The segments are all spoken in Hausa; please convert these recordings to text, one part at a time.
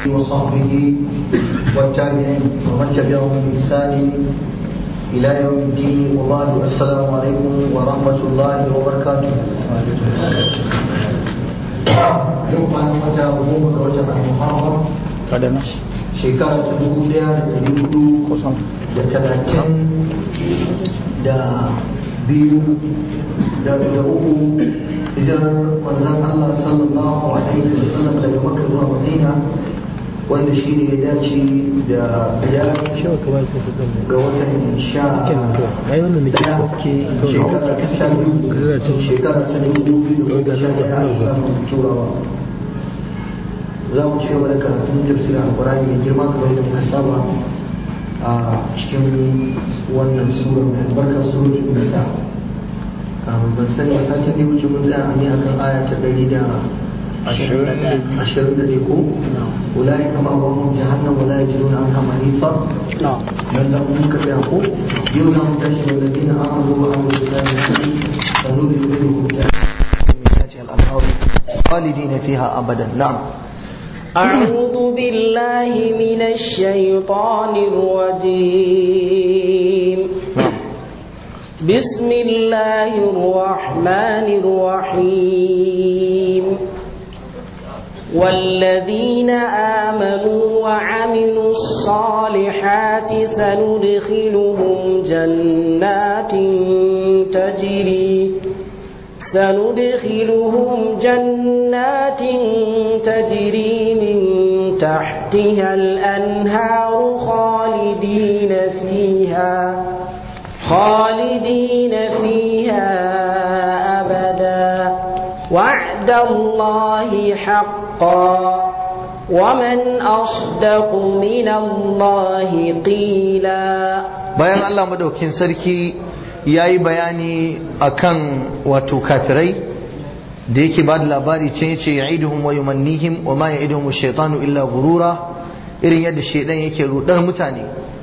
وصحبه والتابعين ومن تبعهم بإحسان إلى يوم الدين وبعد السلام عليكم ورحمة الله وبركاته yau kwanan wata goma ga watan al-muharram shekara ta dubu daya da dari hudu da talatin da biyu da uku hijirar manzan Allah sallallahu alaihi wa sallam daga Makka zuwa Madina wanda shi ne ya dace da biyar ga watan sha daya shekara ta sha biyu shekara ta dubu biyu da sha daya a samun turawa za mu ci gaba da karatun tafsirin alkurani mai girma kamar yadda muka saba a cikin wannan sura mai albarka suratul nisa ban sani a satin da wuce mun tsaya ne akan aya ta ɗari da ashirin da ko ulai kama abubuwan jahannam wala ya jiro na an kama nisa nan da mun ka tsaya ko yau za mu tashi da ladina amanu wa amanu da sani sanu da yau da الأنهار خالدين فيها أبدا نعم أعوذ بالله من الشيطان الرجيم بسم الله الرحمن الرحيم والذين آمنوا وعملوا الصالحات سندخلهم جنات تجري سندخلهم جنات تجري من تحتها الأنهار خالدين فيها خالدين فيها أبدا وعد الله حقا ومن أصدق من الله قيلا bayan Allah madaukin sarki ya yi bayani akan wato kafirai da yake ba da labari can yace ya'iduhum wa yumannihim wa ma ya'iduhum ash-shaytanu illa gurura irin yadda shaidan yake rudar mutane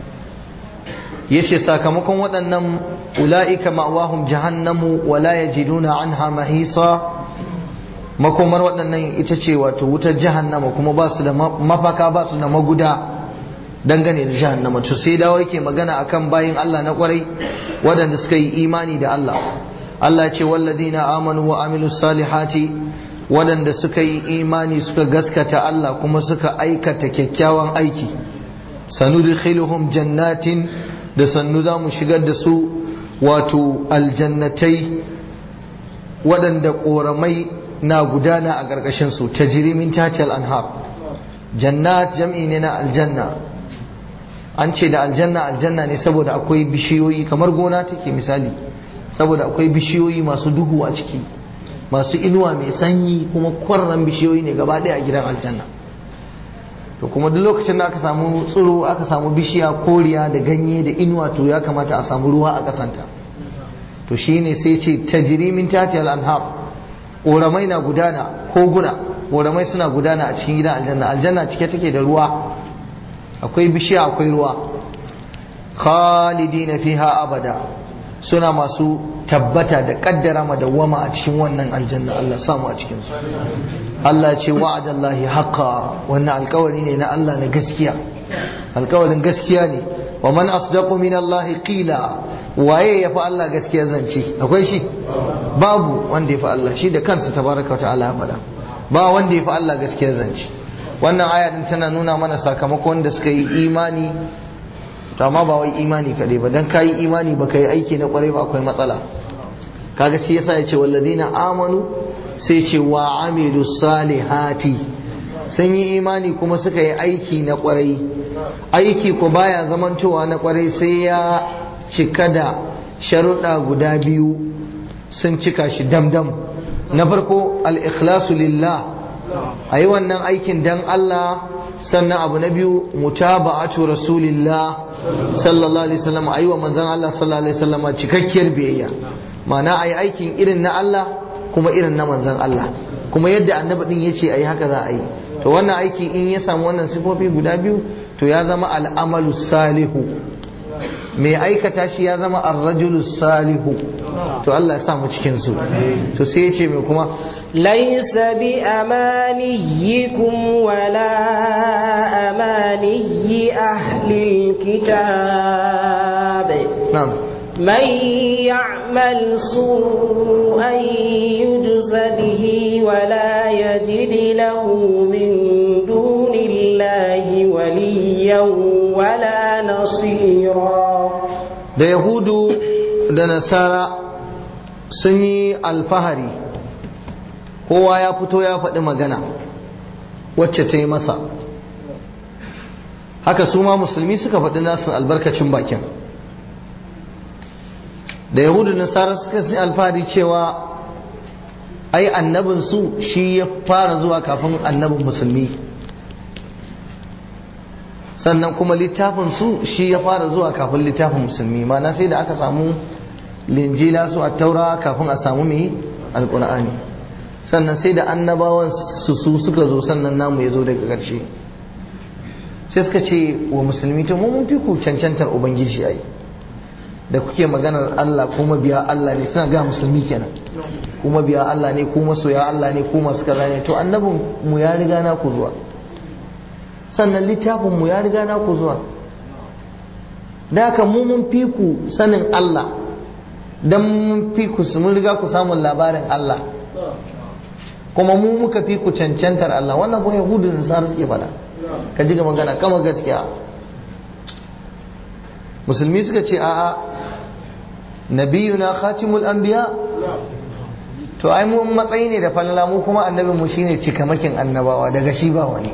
yace sakamakon waɗannan ula'ika ma'wahum jahannamu wa la yajiduna anha mahisa makomar waɗannan ita ce wato wutar jahannama kuma ba su da mafaka ba su da maguda dangane da jahannama to sai dawo yake magana akan bayin Allah na kwarai waɗanda suka yi imani da Allah Allah ce walladina amanu wa amilus salihati waɗanda suka yi imani suka gaskata Allah kuma suka aikata kyakkyawan aiki sanudkhiluhum jannatin da sannu za mu shigar da su wato aljannatai waɗanda ƙoramai na gudana a ƙarƙashin su ta jirimin tatal anhar jannat jam'i ne na aljanna an ce da aljanna aljanna ne saboda akwai bishiyoyi kamar gona take misali saboda akwai bishiyoyi masu duhu a ciki masu inuwa mai sanyi kuma kwarran bishiyoyi ne gaba ɗaya a gidan aljanna to kuma duk lokacin da aka samu tsiro aka samu bishiya koriya da ganye da inuwa to ya kamata a samu ruwa a kasanta to shine sai ce tajri min tati al-anhar ƙoramai na gudana koguna ƙoramai suna gudana a cikin gidan aljanna aljanna cike take da ruwa akwai bishiya akwai ruwa khalidina fiha abada suna masu tabbata da kaddara madawwama a cikin wannan aljanna Allah samu a cikin su Allah ce wa'adallahi haqqa wannan alkawari ne na Allah na gaskiya alkawarin gaskiya ne wa man asdaqu min Allah qila waye ya fi Allah gaskiya zance akwai shi babu wanda ya fi Allah shi da kansa tabaraka ta'ala ya faɗa ba wanda ya fi Allah gaskiya zance wannan aya din tana nuna mana sakamakon da suka yi imani to amma ba wai imani kaɗai ba dan kayi imani ba yi aiki na kwarai ba akwai matsala kaga shi yasa ya ce walladina amanu sai ce wa amilu salihati sun yi imani kuma suka yi aiki na kwarai aiki ko baya zamantowa na kwarai sai ya cika da sharuɗa guda biyu sun cika shi damdam na farko al-ikhlasu lillah a yi wannan aikin dan Allah sannan abu na biyu mutaba'atu rasulillah sallallahu alaihi wasallam a yi wa manzon Allah sallallahu alaihi wasallam cikakkiyar biyayya ma'ana a yi aikin irin na Allah kuma irin na manzon Allah kuma yadda annabi din yace ayi haka za a yi to wannan aiki in ya samu wannan sifofi guda biyu to ya zama al'amalu salihu mai aikata shi ya zama ar-rajulu salihu to Allah ya samu cikin su to sai ya ce mai kuma ليس بأمانيكم ولا بأماني أهل الكتاب na'am من يعمل سوءا يجز به ولا يجد له من دون الله وليا ولا نصيرا da yahudu da nasara sun yi alfahari kowa ya fito ya faɗi magana wacce ta yi masa haka su ma musulmi suka faɗi nasu albarkacin bakin da yahudu da nasara suka yi alfahari cewa ai annabinsu shi ya fara zuwa kafin annabin musulmi sannan kuma littafin su shi ya fara zuwa kafin littafin musulmi mana sai da aka samu linjila su a taura kafin a samu mai alkur'ani sannan sai da annabawan su su suka zo sannan namu ya zo daga ƙarshe sai suka ce wa musulmi to mun fi ku cancantar ubangiji ai da kuke maganar Allah kuma biya Allah ne suna ga musulmi kenan kuma biya Allah ne kuma soya Allah ne kuma suka ne to annabin mu ya riga na ku zuwa sannan littafinmu ya riga na ku zuwa da haka mu mun fi ku sanin Allah don mun fi ku mun riga ku samun labarin Allah kuma mu muka fi ku cancantar Allah wannan ko yahudu da nasara suke faɗa ka ji ga magana kama gaskiya musulmi suka ce a'a nabiyuna khatimul anbiya to ai mu matsayi ne da falala mu kuma annabin mu shine cikamakin annabawa daga shi ba wani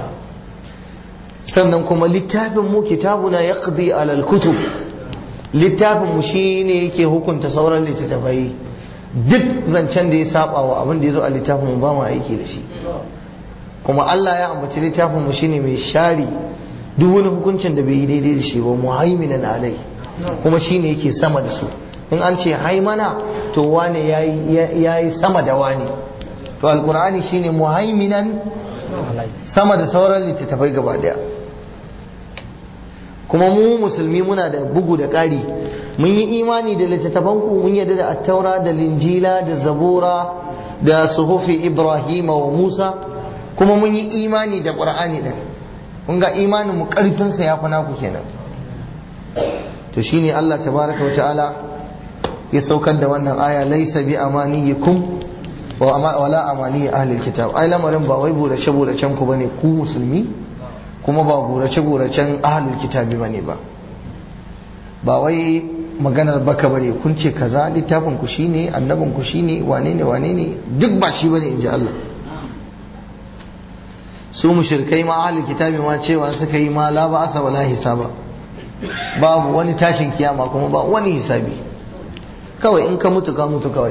sannan kuma littafin mu kitabuna yaqdi alal kutub littafin mu shine yake hukunta sauran littattafai duk zancen da ya saba wa abin da ya zo a littafin mu ba mu aiki da shi kuma Allah ya ambaci littafin mu shine mai shari duk wani hukuncin da bai yi daidai da shi ba muhaiminan alai kuma shine yake sama da su in an ce haimana to wane yayi sama da wane to alqur'ani shine muhaiminan sama da sauran littattafai gaba daya kuma mu musulmi muna da bugu da ƙari mun yi imani da littattafanku mun yadda da attaura da linjila da zabura da suhufi ibrahima wa musa kuma mun yi imani da ƙur'ani din kun ga imanin mu ƙarfinsa ya fi naku kenan to shine Allah tabaraka wa ta'ala ya saukar da wannan aya laisa bi amaniyikum wala amani ahlil kitab ai lamarin ba wai burace buracen ku bane ku musulmi kuma ba burace buracen ahlul kitabi bane ba ba wai maganar baka bane kun ce kaza littafin ku shine annabin ku shine wane ne wane ne duk ba shi bane inji Allah su mushrikai ma ahlul kitabi ma cewa suka yi ma la ba asa wala hisaba babu wani tashin kiyama kuma ba wani hisabi kawai in ka mutu ka mutu kawai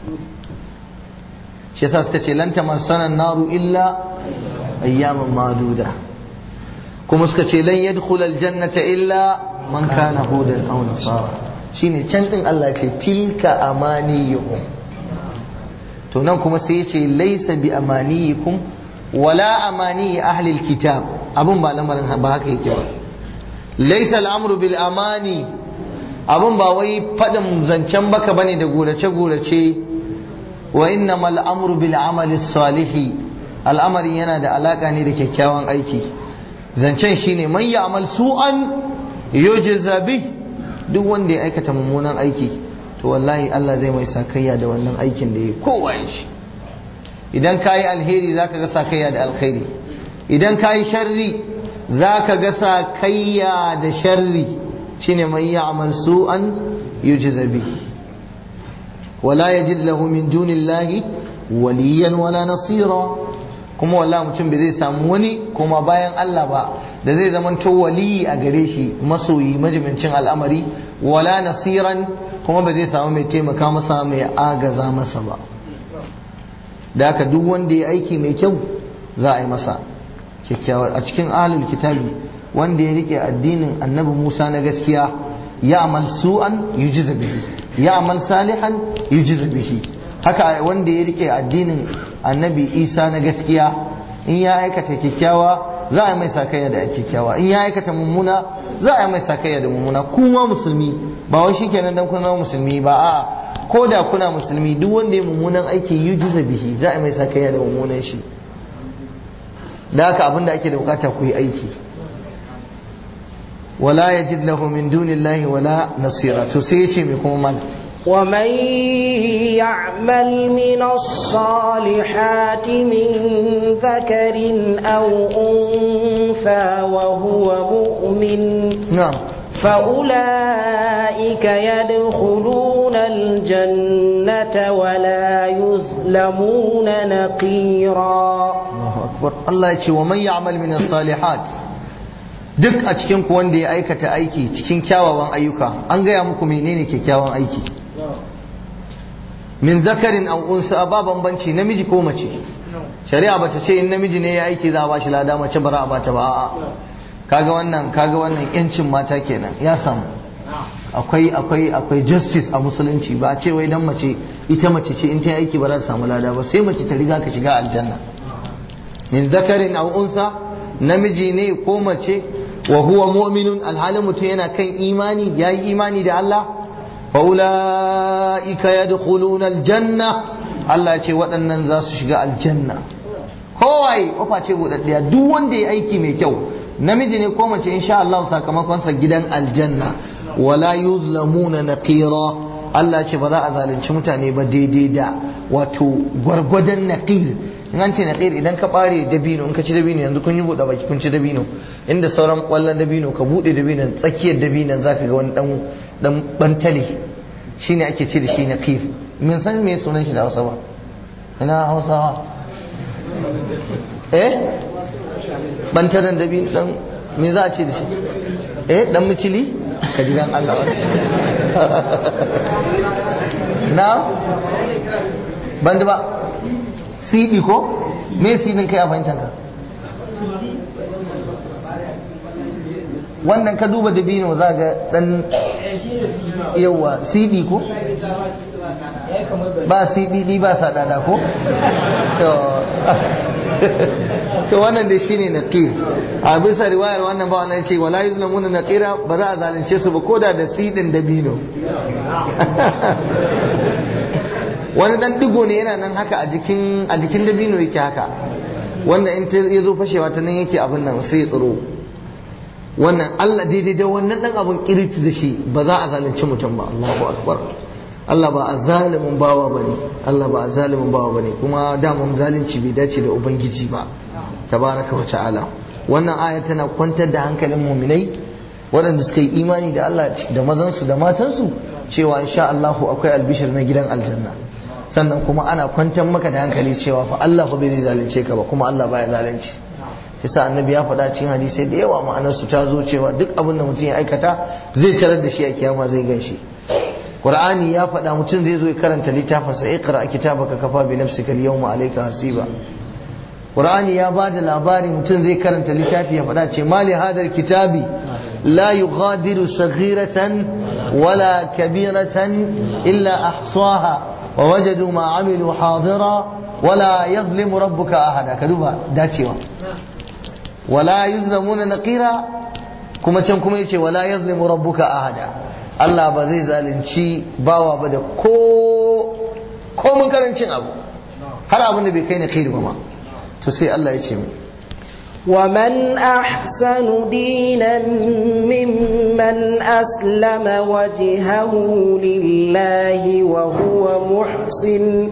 shi yasa suka ce lan tamassana naru illa ayyaman maduda kuma suka ce lan yadkhul aljannata illa man kana hudan aw nasara shine can din Allah ce tilka amaniyuhum to nan kuma sai yace laysa bi amaniyikum wala amani ahli alkitab abun ba lamarin ba haka yake ba laysa al'amru bil amani abun ba wai fadin zancen baka bane da gurace gurace wa innamal amru bil amali salihi al'amarin yana da alaka ne da kyakkyawan aiki zancen shine man ya'mal su'an yujza bih duk wanda ya aikata mummunan aiki to wallahi Allah zai mai sakayya da wannan aikin da ya kowa shi idan kayi alheri zaka ga sakayya da alkhairi idan kayi sharri zaka ga sakayya da sharri shine man ya'mal su'an yujza bih ولا يجد له من دون الله وليا ولا نصيرا kuma wallahi mutum bai zai samu wani kuma bayan Allah ba da zai zama to waliyi a gare shi masoyi majimincin al'amari wala nasiran kuma ba zai samu mai taimaka masa mai agaza masa ba da haka duk wanda ya aiki mai kyau za a yi masa kyakkyawa a cikin ahlul kitabi wanda ya rike addinin annabi Musa na gaskiya ya amal su'an yujiza bihi ya amal salihan yujiza bihi haka wanda ya rike addinin annabi isa na gaskiya in ya aikata kyakkyawa za a mai sakayya da kyakkyawa in ya aikata mummuna za a mai sakayya da mummuna kuma musulmi ba wai shikenan dan kuna musulmi ba a ko da kuna musulmi duk wanda ya mummunan aiki yujiza bihi za a mai sakayya da mummunan shi da haka abinda ake da bukata ku yi aiki wala yajid lahu min dunillahi wala nasira to sai yace me kuma mana ومن يعمل من الصالحات من ذكر أو أنثى وهو مؤمن na'am فأولئك يدخلون الجنة ولا يظلمون نقيرا Allahu akbar Allah ya ce wa man ya'mal min as-salihat duk a cikin ku wanda ya aikata aiki cikin kyawawan ayyuka an gaya muku menene kyakkyawan aiki min zakarin aw unsa ba bambanci namiji ko mace shari'a bata ce in namiji ne ya aiki za a bashi lada mace bara a bata ba a'a kaga wannan kaga wannan yancin mata kenan ya samu akwai akwai akwai justice a musulunci ba a ce wai dan mace ita mace ce in ta yi aiki ba za ta samu lada ba sai mace ta riga ka shiga aljanna min zakarin aw unsa namiji ne ko mace wa huwa mu'minun alhalin mutum yana kan imani yayi imani da Allah fa ulaika yadkhuluna aljanna Allah ya ce waɗannan za su shiga aljanna kowai kofa ce budaddiya duk wanda ya aiki mai kyau namiji ne ko mace insha Allah sakamakon sa gidan aljanna wala yuzlamuna naqira Allah ce ba za a zalunci mutane ba daidai da wato gwargwadon naqir in an ce naqir idan ka bare dabino in ka ci dabino yanzu kun yi buɗe baki kun ci dabino inda sauran kwallon dabino ka buɗe dabino tsakiyar dabinon zaka ga wani dan dan bantale shine ake ce da shi naqir mun san me sunan shi da Hausa ba ina Hausawa eh bantaren dabino dan me za a ce da shi eh dan micili ka ji dan Allah na ban da ba sidi ko me sidin kai a fahimtar ka wannan ka duba dabino za ga dan yawa sidi ko ba sidi ba sadada ko to to wannan da shine naqir a bisa riwayar wannan ba wannan ce wala yuzlamuna naqira ba za a zalunce su ba koda da sidin dabino wani dan digo ne yana nan haka a jikin a jikin dabino yake haka wanda in ta yazo fashewa ta nan yake abin nan sai ya tsiro wannan Allah daidai da wannan dan abun kiriti da shi ba za a zalunci mutum ba Allahu akbar Allah ba a zalimin bawa bane Allah ba a zalimin bawa bane kuma daman zalunci bai dace da ubangiji ba tabaraka wa ta'ala wannan aya tana kwantar da hankalin muminai waɗanda suka yi imani da Allah da mazansu da matansu cewa insha Allahu akwai albishir na gidan aljanna sannan kuma ana kwantar maka da hankali cewa fa Allah fa bai zalunce ka ba kuma Allah baya zalunci yasa annabi ya faɗa cikin hadisai da yawa ma'anar su ta zo cewa duk abin da mutum ya aikata zai tarar da shi a kiyama zai gan shi Qur'ani ya faɗa mutum zai zo ya karanta littafin sa iqra kitabaka kafa bi nafsika al-yawma alayka hasiba Qur'ani ya ba da labari mutum zai karanta littafi ya faɗa ce mali hadar kitabi la yughadiru saghiratan wala kabiratan illa ahsaha wa wajadu ma amilu hadira wala yazlimu rabbuka ahada ka duba dacewa wala yuzlamuna naqira kuma can kuma yace wala yazlimu rabbuka ahada Allah ba zai zalunci bawa ba da ko ko mun karancin abu har abin da bai kai na kai ba ma to sai Allah ya ce mu ومن أحسن دينا ممن أسلم وجهه لله وهو محسن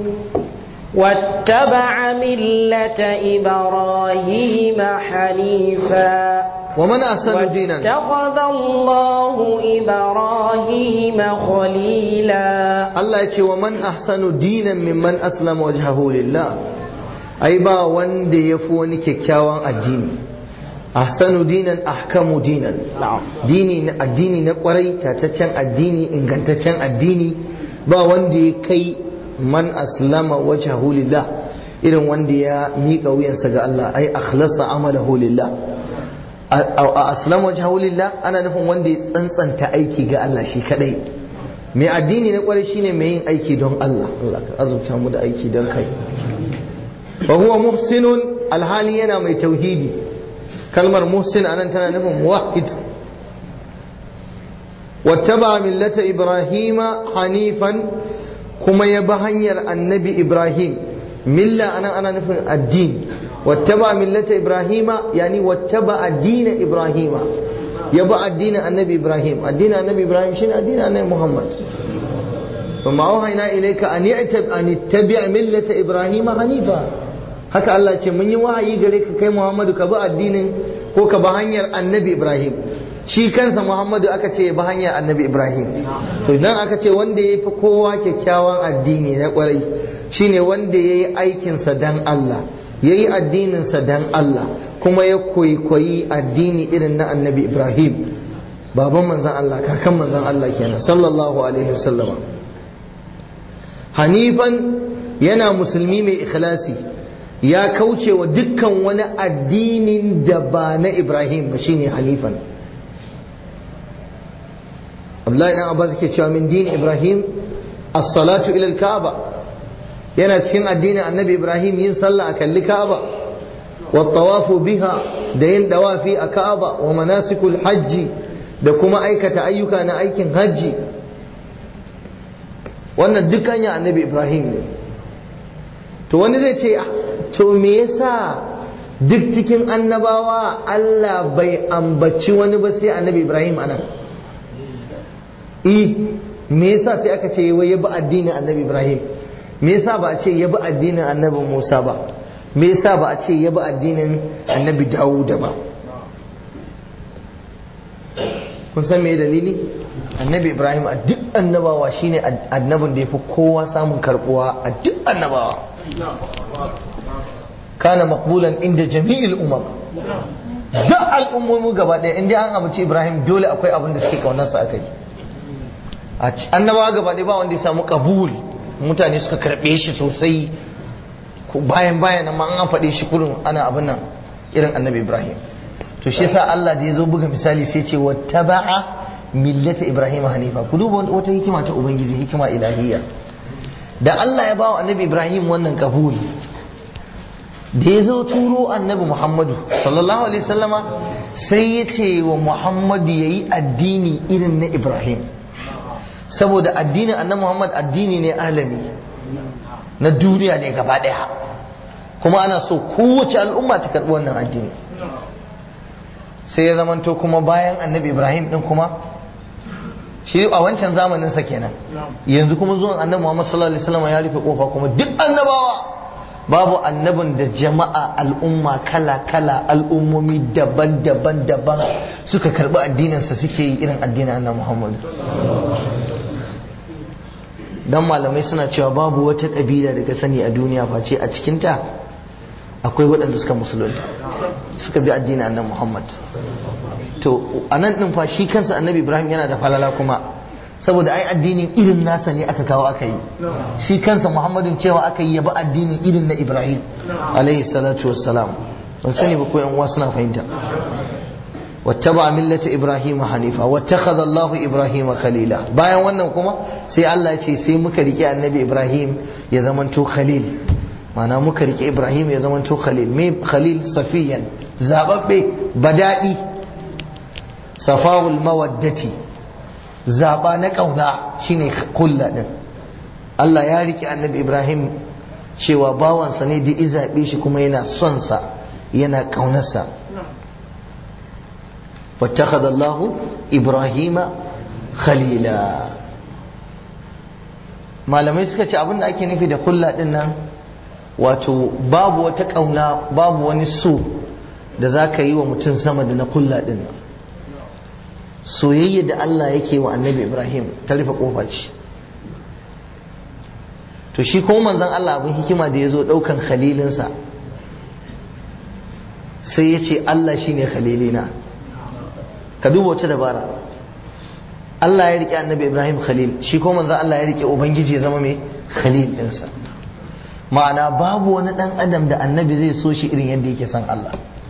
واتبع ملة إبراهيم حنيفا ومن أحسن دينا واتخذ الله إبراهيم خليلا Allah ya ce wa man ahsanu dinan mimman aslama wajhahu lillah ai ba wanda ya fi wani kyakkyawan addini ahsanu dinan ahkamu dinan dini na addini na kwarai tataccen addini ingantaccen addini ba wanda ya kai man aslama wajhahu lillah irin wanda ya miƙa wuyansa ga Allah ai akhlasa amalahu lillah a aslama wajhahu lillah ana nufin wanda ya tsantsanta aiki ga Allah shi kadai mai addini na kwarai shine mai yin aiki don Allah Allah ka azurta mu da aiki don kai fa huwa muhsinun alhali yana mai tauhidi kalmar muhsin anan tana nufin muwahhid wattaba millata ibrahima hanifan kuma ya bi hanyar annabi ibrahim milla anan ana nufin addini wattaba millata ibrahima yani wattaba addina ibrahima ya bi addinin annabi ibrahim addinin annabi ibrahim shine addinin annabi muhammad ثم أوحينا إليك أن أن اتبع ملة إبراهيم حنيفا haka Allah ce mun yi wahayi gare ka kai Muhammadu ka bi addinin ko ka bi hanyar annabi Ibrahim shi kansa Muhammadu aka ce bi hanyar annabi Ibrahim to idan aka ce wanda ya fi kowa kyakkyawan addini na kwarai shine wanda ya yi aikinsa dan Allah ya yi addininsa dan Allah kuma ya kwaikwayi addini irin na annabi Ibrahim baban manzan Allah kakan manzan Allah kenan sallallahu alaihi wasallama hanifan yana musulmi mai ikhlasi ya kauce wa dukkan wani addinin da ba na Ibrahim ba shine hanifan Abdullahi dan Abbas yake cewa min dini Ibrahim as-salatu ila al-Ka'ba yana cikin addinin Annabi Ibrahim yin sallah a kalli Ka'aba wa tawafu biha da yin dawafi a Ka'aba wa manasikul hajji da kuma aikata ayyuka na aikin hajji wannan dukkan ya Annabi Ibrahim ne to wani zai ce to me yasa duk cikin annabawa Allah bai ambaci wani ba sai Annabi Ibrahim anan eh me yasa sai aka ce wai ya bi addinin annabi ibrahim me yasa ba a ce ya bi addinin annabi musa ba me yasa ba a ce ya bi addinin annabi dawud ba kun san me dalili annabi ibrahim a duk annabawa shine annabin da ya fi kowa samun karbuwa a duk annabawa kana maqbulan inda jami'il umam duk al'ummomi gaba ɗaya inda an amince ibrahim dole akwai abin da suke kaunarsa akai annabawa gaba ɗaya ba wanda ya samu kabul mutane suka karɓe shi sosai bayan bayan amma an faɗe shi kurin ana abin nan irin annabi ibrahim to shi yasa Allah da ya zo buga misali sai ce wattaba'a millata ibrahim hanifa ku duba wata hikima ta ubangiji hikima ilahiyya da Allah ya bawa annabi ibrahim wannan kabul da ya zo turo annabi muhammadu sallallahu alaihi wasallama sai ya ce wa muhammadu ya yi addini irin na ibrahim saboda addinin annabi Muhammad addini ne alami na duniya ne gaba daya kuma ana so kowace al'umma ta karbi wannan addini sai ya zamanto kuma bayan annabi Ibrahim din kuma shi a wancan zamanin sa kenan yanzu kuma zuwan annabi Muhammad sallallahu alaihi wasallam ya rufe kofa kuma duk annabawa babu annabin da jama'a al'umma kala kala al'ummomi daban-daban daban suka karbi addininsa suke yi irin addinin annabi Muhammad dan malamai suna cewa babu wata kabila daga sani a duniya face a cikinta akwai waɗanda suka musulunta suka bi addinin annabi Muhammad to anan din fa shi kansa annabi Ibrahim yana da falala kuma saboda ai addinin irin nasa ne aka kawo aka yi shi kansa Muhammadin cewa aka yi ya bi addinin irin na Ibrahim alaihi salatu wassalam ban sani ba ko yan uwa suna fahimta واتبع ملة إبراهيم حنيفا واتخذ الله إبراهيم خليلا bayan wannan kuma sai Allah ya ce sai muka rike annabi Ibrahim ya zamanto khalil mana muka rike Ibrahim ya zamanto khalil me khalil safiyan zababbe badadi safawul mawaddati zaba na kauna shine kulla din Allah ya rike annabi Ibrahim cewa bawansa ne da izabe shi kuma yana son sa yana kaunarsa واتخذ الله إبراهيم خليلا malamai suka ce abin da ake nufi da kulla din nan wato babu wata ƙauna babu wani so da za ka yi wa mutum sama da na kulla din nan soyayya da Allah yake wa annabi Ibrahim ta rufe kofa ce to shi kuma manzon Allah abin hikima da ya zo ɗaukan khalilinsa sai ya ce Allah shine khalilina ka duba wata dabara Allah ya rike annabi Ibrahim Khalil shi ko manzo Allah ya rike ubangiji ya zama mai Khalil ɗinsa ma'ana babu wani ɗan adam da annabi zai so shi irin yadda yake son Allah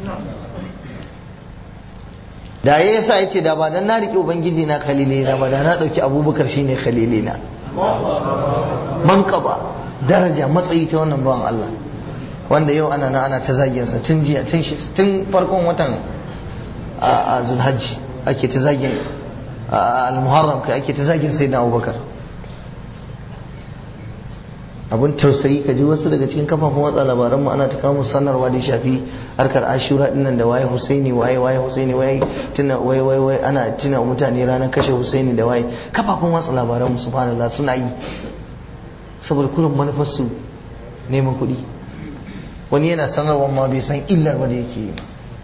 da ya yasa ya ce da ba dan na rike ubangiji na Khalili na ba da na ɗauki abubakar shine Khalili na manqaba daraja matsayi ta wannan bawan Allah wanda yau ana na ana ta zagiyarsa tun jiya tun farkon watan a zulhajji ake ta zagin al-muharram kai ake ta zagin sai na abubakar abun tausayi ka ji wasu daga cikin kafafen watsa labaran mu ana ta kawo sanarwa da shafi harkar ashura dinnan da waye husaini waye waye husaini waye tuna waye waye waye ana tuna mutane ranar kashe husaini da waye kafafen watsa labaran mu subhanallah suna yi saboda kullum manufar su neman kuɗi wani yana sanarwa ma bai san illar ba da yake yi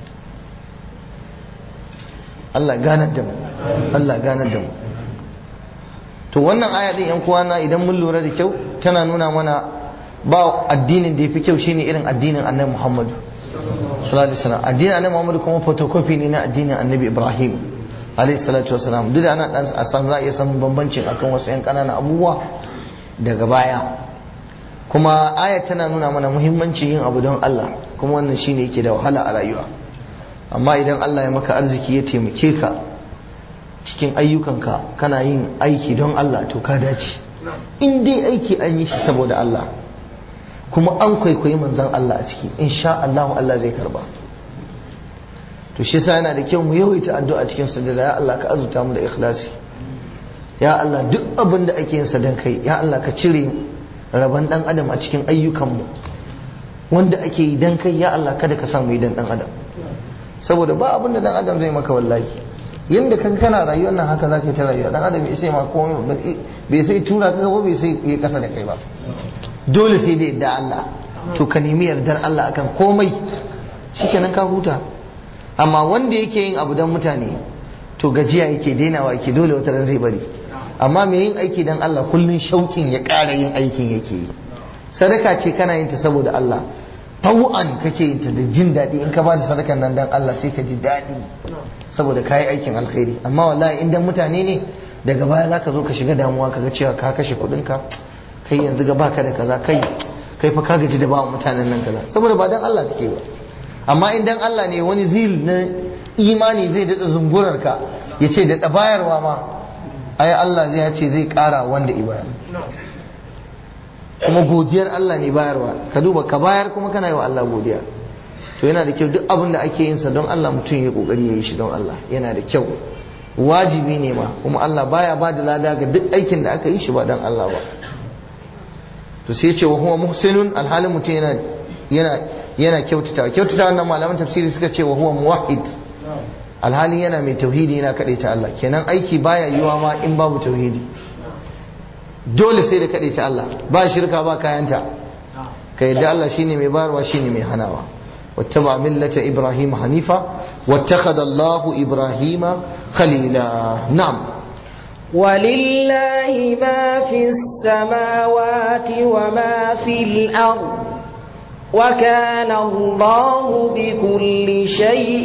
Allah ganar da mu Allah ganar da mu to wannan aya din yan kuwana idan mun lura da kyau tana nuna mana ba addinin da yafi kyau shine irin addinin Annabi Muhammad sallallahu alaihi wasallam addinin Annabi Muhammad kuma photocopy ne na addinin Annabi Ibrahim alaihi salatu wasallam duk da ana dan a san za a iya samun bambancin akan wasu yan kananan abubuwa daga baya kuma aya tana nuna mana muhimmancin yin abu don Allah kuma wannan shine yake da wahala a rayuwa amma idan Allah ya maka arziki ya taimake ka cikin ayyukanka kana yin aiki don Allah to ka dace in dai aiki an yi shi saboda Allah kuma an kwaikwayi manzon Allah a ciki insha Allah Allah zai karba to shi yasa yana da kyau mu yawaita addu'a cikin sujada ya Allah ka azuta mu da ikhlasi ya Allah duk abin da ake yin sa dan kai ya Allah ka cire rabon dan adam a cikin ayyukanmu wanda ake yi dan kai ya Allah kada ka samu yi dan dan adam saboda ba abin da dan adam zai maka wallahi yanda kan kana rayuwar nan haka zaka yi ta rayuwa dan adam bai sai ma komai bai sai tura ka ba bai sai yi kasa da kai ba dole sai da yadda Allah to ka nemi yardar Allah akan komai shikenan ka huta amma wanda yake yin abu dan mutane to gajiya yake dainawa yake dole wata ran zai bari amma mai yin aiki dan Allah kullun shauƙin ya ƙara yin aikin yake yi sadaka ce kana yin ta saboda Allah tawu'an kake yin ta da jin daɗi in ka ba da sadakan nan dan Allah sai ka ji daɗi saboda ka yi aikin alkhairi amma wallahi in dan mutane ne daga baya za ka zo ka shiga damuwa ka ga cewa ka kashe kuɗinka kai yanzu ga baka da kaza kai kai fa ka gaji da ba mutanen nan kaza saboda ba dan Allah kake ba amma in dan Allah ne wani zil na imani zai daɗa zungurar ka ya ce da bayarwa ma ai Allah zai ce zai ƙara wanda i bayar kuma godiyar Allah ne bayarwa ka duba ka bayar kuma kana yi wa Allah godiya to yana da kyau duk abin da ake yin sa don Allah mutum ya kokari ya yi shi don Allah yana da kyau wajibi ne ma kuma Allah baya ba da lada ga duk aikin da aka yi shi ba don Allah ba to sai ce wa huwa muhsinun alhalin mutum yana yana yana kyautata kyautata wannan malaman tafsiri suka ce wa huwa muwahhid alhalin yana mai tauhidi yana ta Allah kenan aiki baya yiwa ma in babu tauhidi dole sai da ta Allah ba shirka ba kayanta ka yadda Allah shine mai bayarwa shine mai hanawa wattaba millata ibrahim hanifa wattakhadha Allahu ibrahima khalila na'am ولله ما في السماوات وما في الأرض وكان الله بكل شيء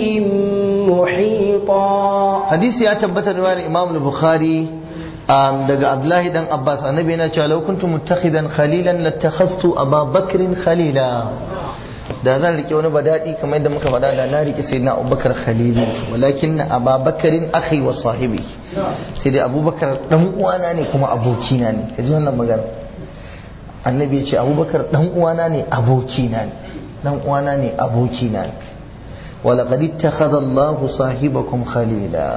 محيطا hadisi ya tabbatar riwayar Imam al-Bukhari daga Abdullahi dan Abbas annabi yana cewa law kuntum muttakhidan khalilan lattakhastu Aba Bakrin khalila da zan rike wani badadi kamar yadda muka faɗa da na rike sayyidina Abubakar khalili walakin Aba Bakrin akhi wa sahibi sai dai Abubakar dan uwana ne kuma abokina ne kaji wannan magana annabi ya ce Abubakar dan uwana ne abokina ne dan uwana ne abokina ne ولقد اتخذ الله صاحبكم خليلا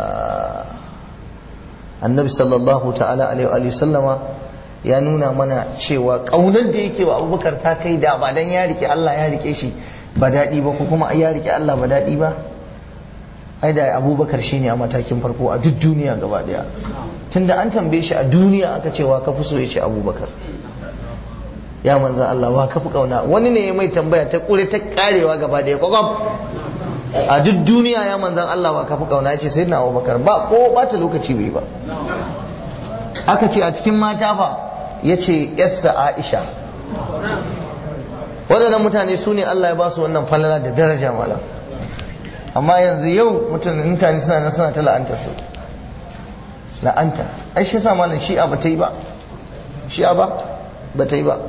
النبي صلى الله تعالى عليه وآله وسلم ya nuna mana cewa ƙaunar da yake wa abubakar ta kai da ba dan ya rike Allah ya rike shi ba daɗi ba ko kuma ya rike Allah ba daɗi ba ai da abubakar shine a matakin farko a duk duniya gaba daya tunda an tambaye shi a duniya aka cewa ka fi so ya ce abubakar ya manzan Allah wa ka fi ƙauna wani ne ya mai tambaya ta ƙure ta ƙarewa gaba daya kwakwam a duk duniya ya manzan Allah ba kafi kauna ce sai na Abubakar ba ko bata lokaci bai ba aka ce a cikin mata fa ya ce yassa Aisha waɗannan mutane su ne Allah ya ba su wannan falala da daraja mala amma yanzu yau mutane suna nan suna ta la'anta su la'anta ai shi sa malam shi'a ba ta yi ba shi'a ba ba ta yi ba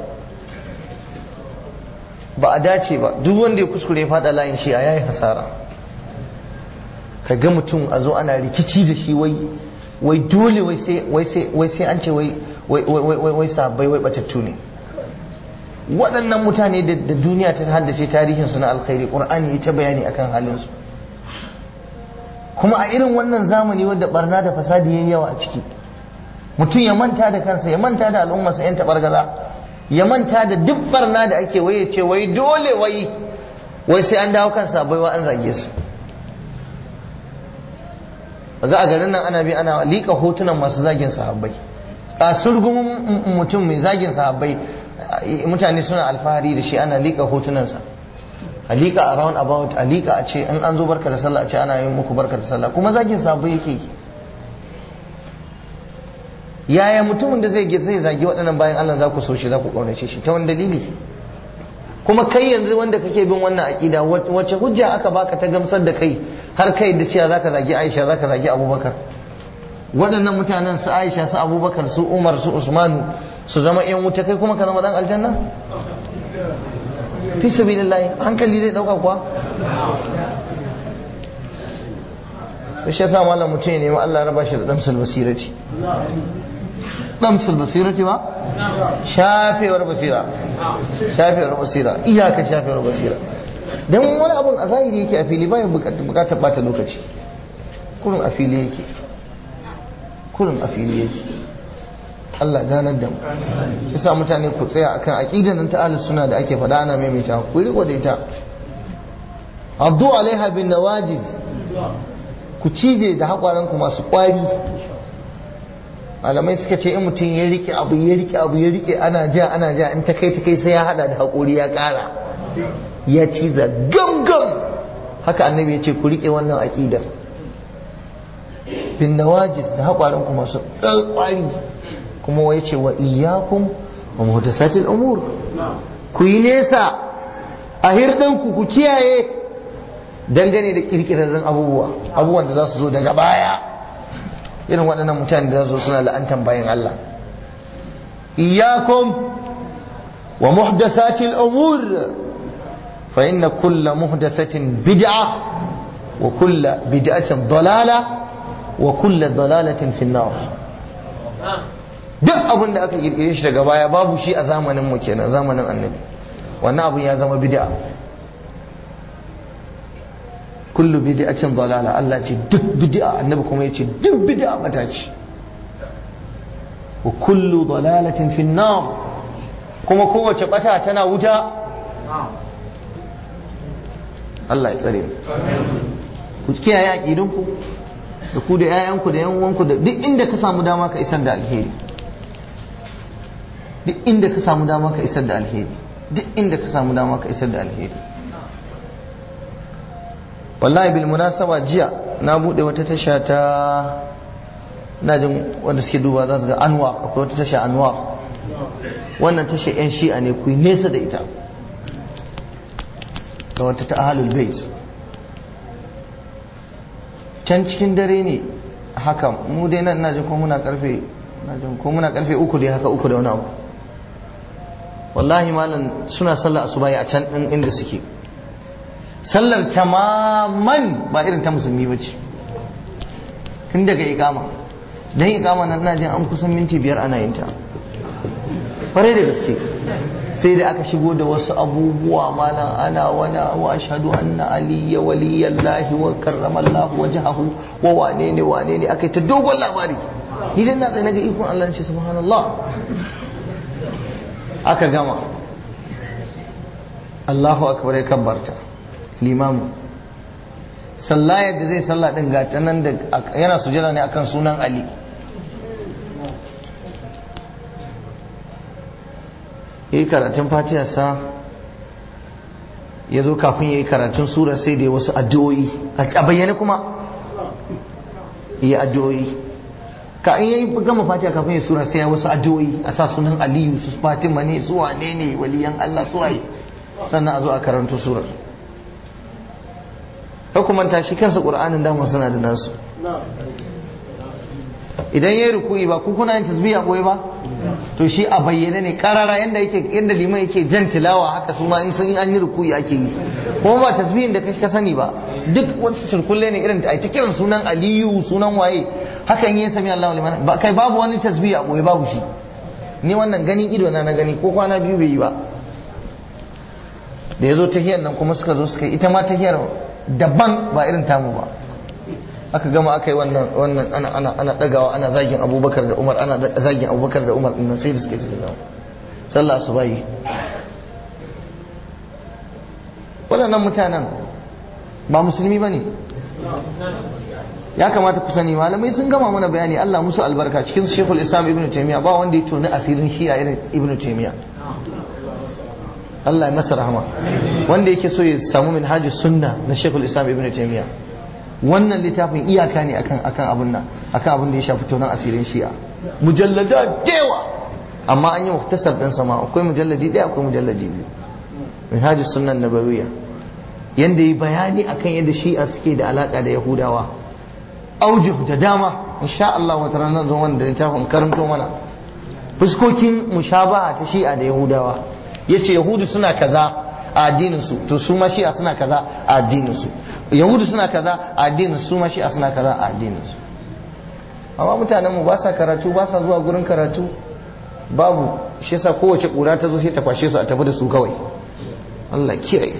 ba a dace ba duk wanda ya kuskure fada layin shi a yayi hasara ka ga mutum a zo ana rikici da shi wai wai dole wai sai an ce wai wai sabai wai batattu ne waɗannan mutane da duniya ta haddace tarihinsu na alkhairi ƙur'ani ya ta bayani akan halinsu kuma a irin wannan zamani wadda barna da fasadi yayi yawa a ciki mutum ya manta da kansa ya manta da al'ummarsa yan tabargaza ya manta da duk barna da ake waye ce wai dole wai wai sai an dawo kan sabai wa an zage su ga a garin nan ana bi ana liƙa hotunan masu zagin sahabbai a surgumin mutum mai zagin sahabbai mutane suna alfahari da shi ana liƙa hotunansa a liƙa a round about a liƙa a ce in an zo barka da sallah a ce ana yin muku barka da sallah kuma zagin sahabbai yake yaya mutumin da zai zai zagi waɗannan bayan Allah za ku so shi za ku ƙaunace shi ta wani dalili kuma kai yanzu wanda kake bin wannan aƙida wace hujja aka baka ta gamsar da kai har kai da cewa zaka zagi Aisha zaka zagi Abubakar waɗannan mutanen su Aisha su Abubakar su Umar su Usmanu su zama ƴan wuta kai kuma ka zama dan aljanna fi sabilillah hankali zai dauka kuwa shi yasa malam mutum ya nemi Allah raba shi da damsul basirati damsul basirati ba shafewar basira shafewar basira iyaka shafewar basira dan wani abun a zahiri yake a fili bayan bukatar bata lokaci kurun a fili yake kurun a fili yake Allah ganar da mu shi sa mutane ku tsaya akan aqidan nan ta ahlus sunna da ake faɗa ana maimaita ku riko da ita addu alaiha bin nawajiz ku cije da haƙwaranku masu ƙwari malamai suka ce in mutum ya rike abu ya rike abu ya rike ana ja ana ja in ta kai ta kai sai ya hada da haƙori ya ƙara ya ciza gangan haka annabi ya ce ku rike wannan aƙidar bin nawajis da haƙwaranku masu ƙwari kuma wai ce wa iyyakum wa muhdasatil umur ku yi nesa a hirɗinku ku kiyaye dangane da kirkirarren abubuwa abubuwan da za su zo daga baya irin waɗannan mutane da za su suna la'antan bayan Allah iyakum wa muhdathatil umur fa inna kulla muhdathatin bid'a wa kulla bid'atin dalala wa kulla dalalatin fi nar duk abin da aka kirkire shi daga baya babu shi a zamanin mu kenan zamanin annabi wannan abun ya zama bid'a kullu bid'atin dalala Allah ce duk bid'a annabi kuma yace duk bid'a bata ce wa kullu dalalatin fi nar kuma kowace bata tana wuta Allah ya tsare mu ku kiyaye aqidunku da ku da yayanku da yan uwanku da duk inda ka samu dama ka isar da alheri duk inda ka samu dama ka isar da alheri duk inda ka samu dama ka isar da alheri wallahi bil munasaba jiya na bude wata tasha ta na jin wanda suke duba za su ga anwa akwai wata tasha anwa wannan tasha yan shi'a ne ku nesa da ita da wata ta ahalul bait can cikin dare ne haka mu dai nan na jin ko muna karfe na jin ko muna karfe uku dai haka uku da wani abu wallahi malam suna sallah asuba a can din inda suke sallar tamaman ba irin ta musulmi ba ce tun daga ikama don ikama na ina jin an kusan minti biyar ana yin ta kwarai da gaske sai da aka shigo da wasu abubuwa malam ana wana wa ashhadu anna aliyya waliyallahi wa karramallahu wajhahu wa wane ne wane ne akai ta dogon labari idan na tsaye naga ikon Allah ce subhanallah aka gama Allahu akbar ya kabbarta limamu sallah yadda zai sallah din gata nan da yana sujada ne akan sunan Ali yi karatun fatiha sa ya zo kafin ya yi karatun sura sai da wasu addu'o'i a bayyane kuma yi addu'o'i ka in yi gama fatiha kafin ya sura sai ya wasu addu'o'i a sa sunan aliyu su fatima ne su wane ne waliyan allah su waye sannan a zo a karanto surar hukumanta shi kansa ƙur'anin damar suna da nasu idan ya yi ruku'i ba ku kuna yin tasbiya ɓoye ba to shi a bayyane ne karara yadda yake yadda liman yake jan tilawa haka su ma in sun an yi ruku'i ake yi kuma ba tasbihin da kai ka sani ba duk wasu shirkulle ne irin ta kiran sunan aliyu sunan waye hakan yi sami Allahu liman ba kai babu wani tasbihi a ɓoye babu shi ni wannan ganin ido na na gani ko kwana biyu bai yi ba da ya zo tahiyar nan kuma suka zo suka yi ita ma tahiyar daban ba irin tamu ba aka gama aka yi wannan wannan ana ana ana dagawa ana zagin abubakar da umar ana zagin abubakar da umar dinnan sai da suka yi suka gama sallah asubahi waɗannan mutanen ba musulmi ba ne ya kamata ku sani malamai sun gama mana bayani Allah musu albarka cikin shekul islam ibn taimiyya ba wanda ya toni asirin shi'a irin ibn taimiyya Allah ya masa rahama wanda yake so ya samu minhaj sunna na shekul islam ibn taimiyya wannan littafin iyaka ne akan akan abun nan akan abin da ya shafi tonon asirin shi'a mujallada dewa amma an yi muktasar din sama akwai mujalladi ɗaya akwai mujalladi biyu minhajus sunnan nabawiyya yanda yi bayani akan yadda shi'a suke da alaka da yahudawa aujuh da dama insha Allah wata ranar zo wanda littafin karanto mana fuskokin mushabaha ta shi'a da yahudawa yace yahudu suna kaza a addinin su to su ma shi'a suna kaza a addinin su yahudu suna kaza a addinin su ma shi'a suna kaza a addinin su amma mutanen mu ba sa karatu ba sa zuwa gurin karatu babu shi yasa kowace kura ta zo sai ta kwashe su a tafi da su kawai Allah kiyaye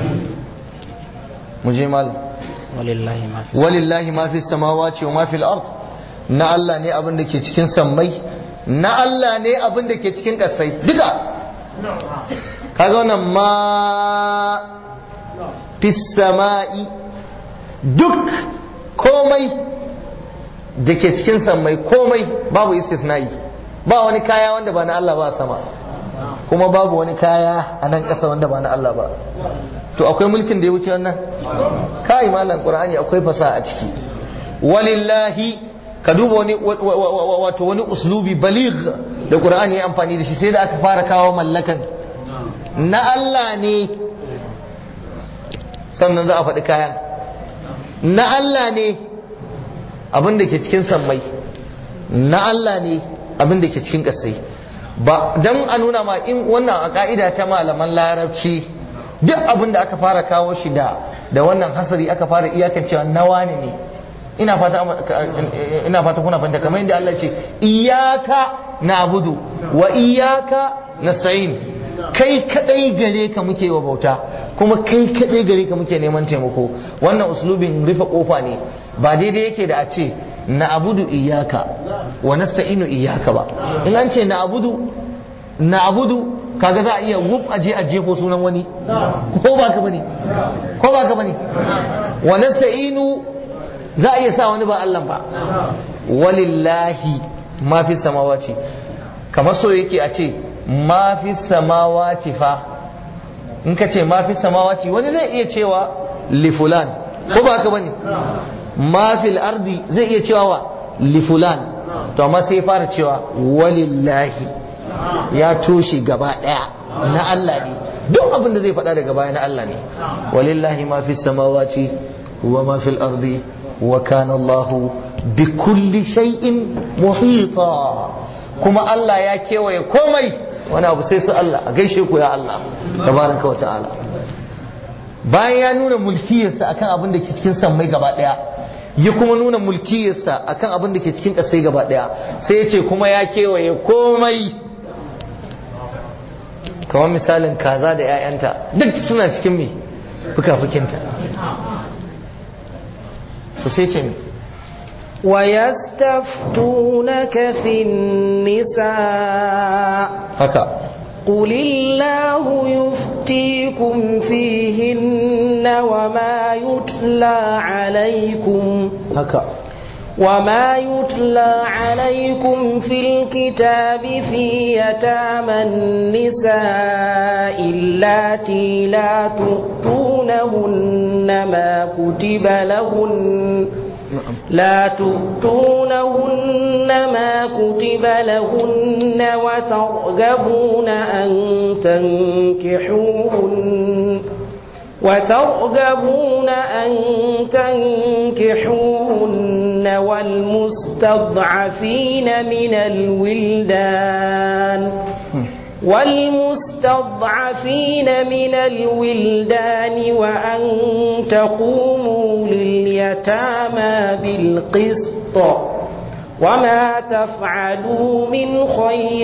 mu je mal walillahi ma fi walillahi ma fi samawati wa ma fil ard na Allah ne abin da ke cikin sammai na Allah ne abin da ke cikin kasai duka kaga wannan ma fi sama'i duk komai da ke cikin sammai komai babu istisna'i ba wani kaya wanda ba na Allah ba a sama kuma babu wani kaya a nan ƙasa wanda ba na Allah ba to akwai mulkin da ya wuce wannan kai malam qur'ani akwai fasaha a ciki walillahi ka duba wani wato wani uslubi baligh da qur'ani ya amfani da shi sai da aka fara kawo mallakan na Allah ne sannan za a faɗi kayan na Allah ne abin da ke cikin sammai na Allah ne abin da ke cikin ƙasai ba don a nuna ma in wannan a ka'ida ta malaman larabci duk abin da aka fara kawo shi da da wannan hasari aka fara iyakan cewa nawa ne ne ina fata ina fata kuna fahimta kamar yadda Allah ce iyyaka na'budu wa iyyaka nasta'in kai kadai gare ka muke wa bauta kuma kai kadai gare ka muke neman taimako wannan uslubin rufe kofa ne ba daidai yake da a ce na abudu iyaka wa nasta'inu iyaka ba in an ce na abudu na abudu kaga za a iya wuf aje a jefo sunan wani ko ba ka bane ko ba ka bane wa nasta'inu za a iya sa wani ba Allah ba walillahi ma fi samawati kamar so yake a ce ma fi samawati fa in ka ce ma fi samawati wani zai iya cewa li fulan ko ba ka bane ma fil ardi zai iya cewa wa li fulan to amma sai ya fara cewa walillahi ya toshe gaba daya na Allah ne duk abin da zai faɗa daga baya na Allah ne walillahi ma fi samawati wa ma fil ardi wa kana Allahu bi kulli shay'in muhita kuma Allah ya kewaye komai wani abu sai su Allah a gaishe ku ya Allah tabaraka wa ta'ala bayan ya nuna mulkiyarsa akan abin da ke cikin sammai gaba daya ya kuma nuna mulkiyarsa akan abin da ke cikin ƙasai gaba daya sai ya ce kuma ya kewaye komai kamar misalin kaza da 'ya'yanta duk suna cikin mai fuka-fukinta su sai ce mai ويستفتونك في النساء haka قل الله يفتيكم فيهن وما يتلى عليكم haka وما يتلى عليكم في الكتاب في يتامى النساء اللاتي لا تؤتونهن ما كتب لهن لا تؤتونهن ما كتب لهن وترغبون أن تنكحوهن وترغبون أن تنكحوهن والمستضعفين من الولدان والمستضعفين من الولدان وأن تقوموا لليتامى بالقسط وما تفعلوا من خير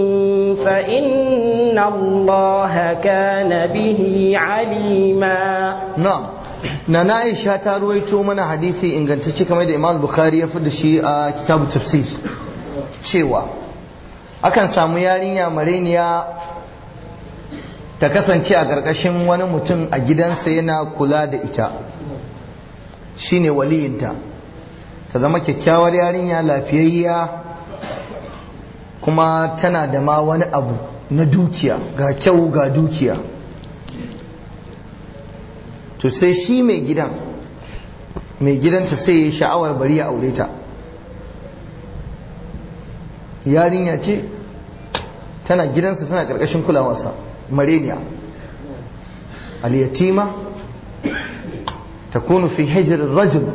فإن الله كان به عليما na'am na na Aisha ta ruwaito mana hadisi ingantacce kamar da Imam Bukhari ya da shi a kitabu tafsir cewa akan samu yarinya mareniya ta kasance a ƙarƙashin wani mutum a gidansa yana kula da ita shine waliyinta ta zama kyakkyawar yarinya lafiyayya kuma tana da ma wani abu na dukiya ga kyau ga dukiya to sai shi mai gidan mai gidanta sai ya sha'awar bari ya aure ta yarinya ce tana gidansa tana ƙarƙashin kulawarsa mareniya al-yatima takunu fi hijr rajul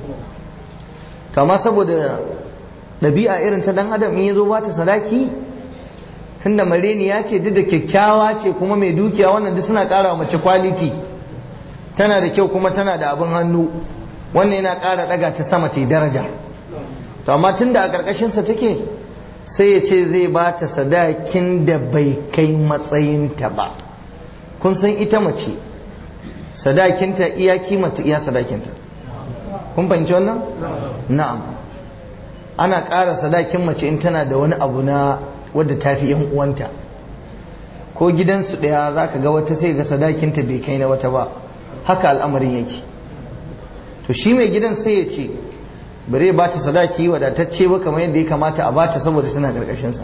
kama saboda ɗabi'a irin ta dan adam in yazo ba ta sadaki tunda mareniya ce duk da kyakkyawa ce kuma mai dukiya wannan duk suna ƙara mace quality tana da kyau kuma tana da abin hannu wannan yana ƙara ɗaga ta sama ta daraja to amma tunda a ƙarƙashinsa take sai ya ce zai ba ta sadakin da bai kai matsayinta ba kun san ita mace sadakinta iya kimanta iya sadakinta kun fahimci wannan na'am ana ƙara sadakin mace in tana da wani abu na wadda ta fi yan uwanta ko gidansu ɗaya za ka ga wata sai ga sadakinta bai kai na wata ba haka al'amarin yake to shi mai gidan sai ya ce bare ba ta sadaki wadatacce ba kamar yadda ya kamata a bata saboda tana karkashinsa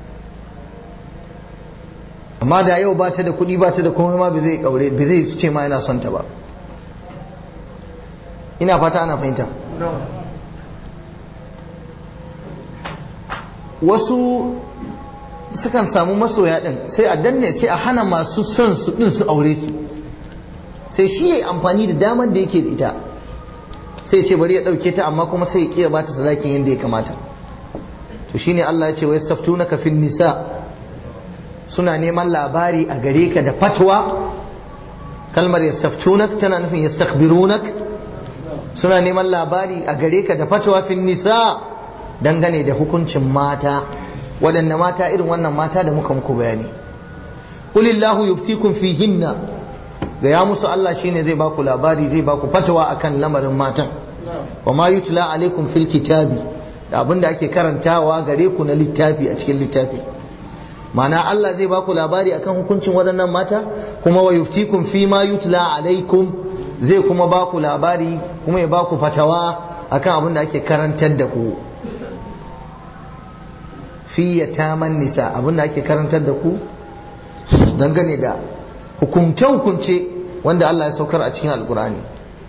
amma da yau ba ta da kuɗi ba ta da komai ma bai zai kaure bai zai ce ma yana son ta ba ina fata ana fahimta wasu sukan samu masoya din sai a danne sai a hana masu son su din su aure su sai shi ya yi amfani da damar da yake da ita sai ce bari ya ɗauke ta amma kuma sai ya ƙiya ba ta sadakin yadda ya kamata to shine Allah ya ce wai saftunaka fin nisa suna neman labari a gare ka da fatwa kalmar yastaftunak tana nufin yastakhbirunak suna neman labari a gare ka da fatwa fin nisa dangane da hukuncin mata waɗanne mata irin wannan mata da muka muku bayani qulillahu yuftikum fihinna ga ya musu Allah shine zai baku labari zai baku fatawa akan lamarin matan wa ma yutla alaikum fil kitabi da abinda ake karantawa gare ku na littafi a cikin littafi ma'ana Allah zai baku labari akan hukuncin waɗannan mata kuma wa yuftikum fi ma yutla alaikum zai kuma baku labari kuma ya baku fatawa akan abinda ake karantar da ku fi yataman nisa abinda ake karantar da ku dangane da hukumce-hukumce wanda Allah ya saukar a cikin alkur'ani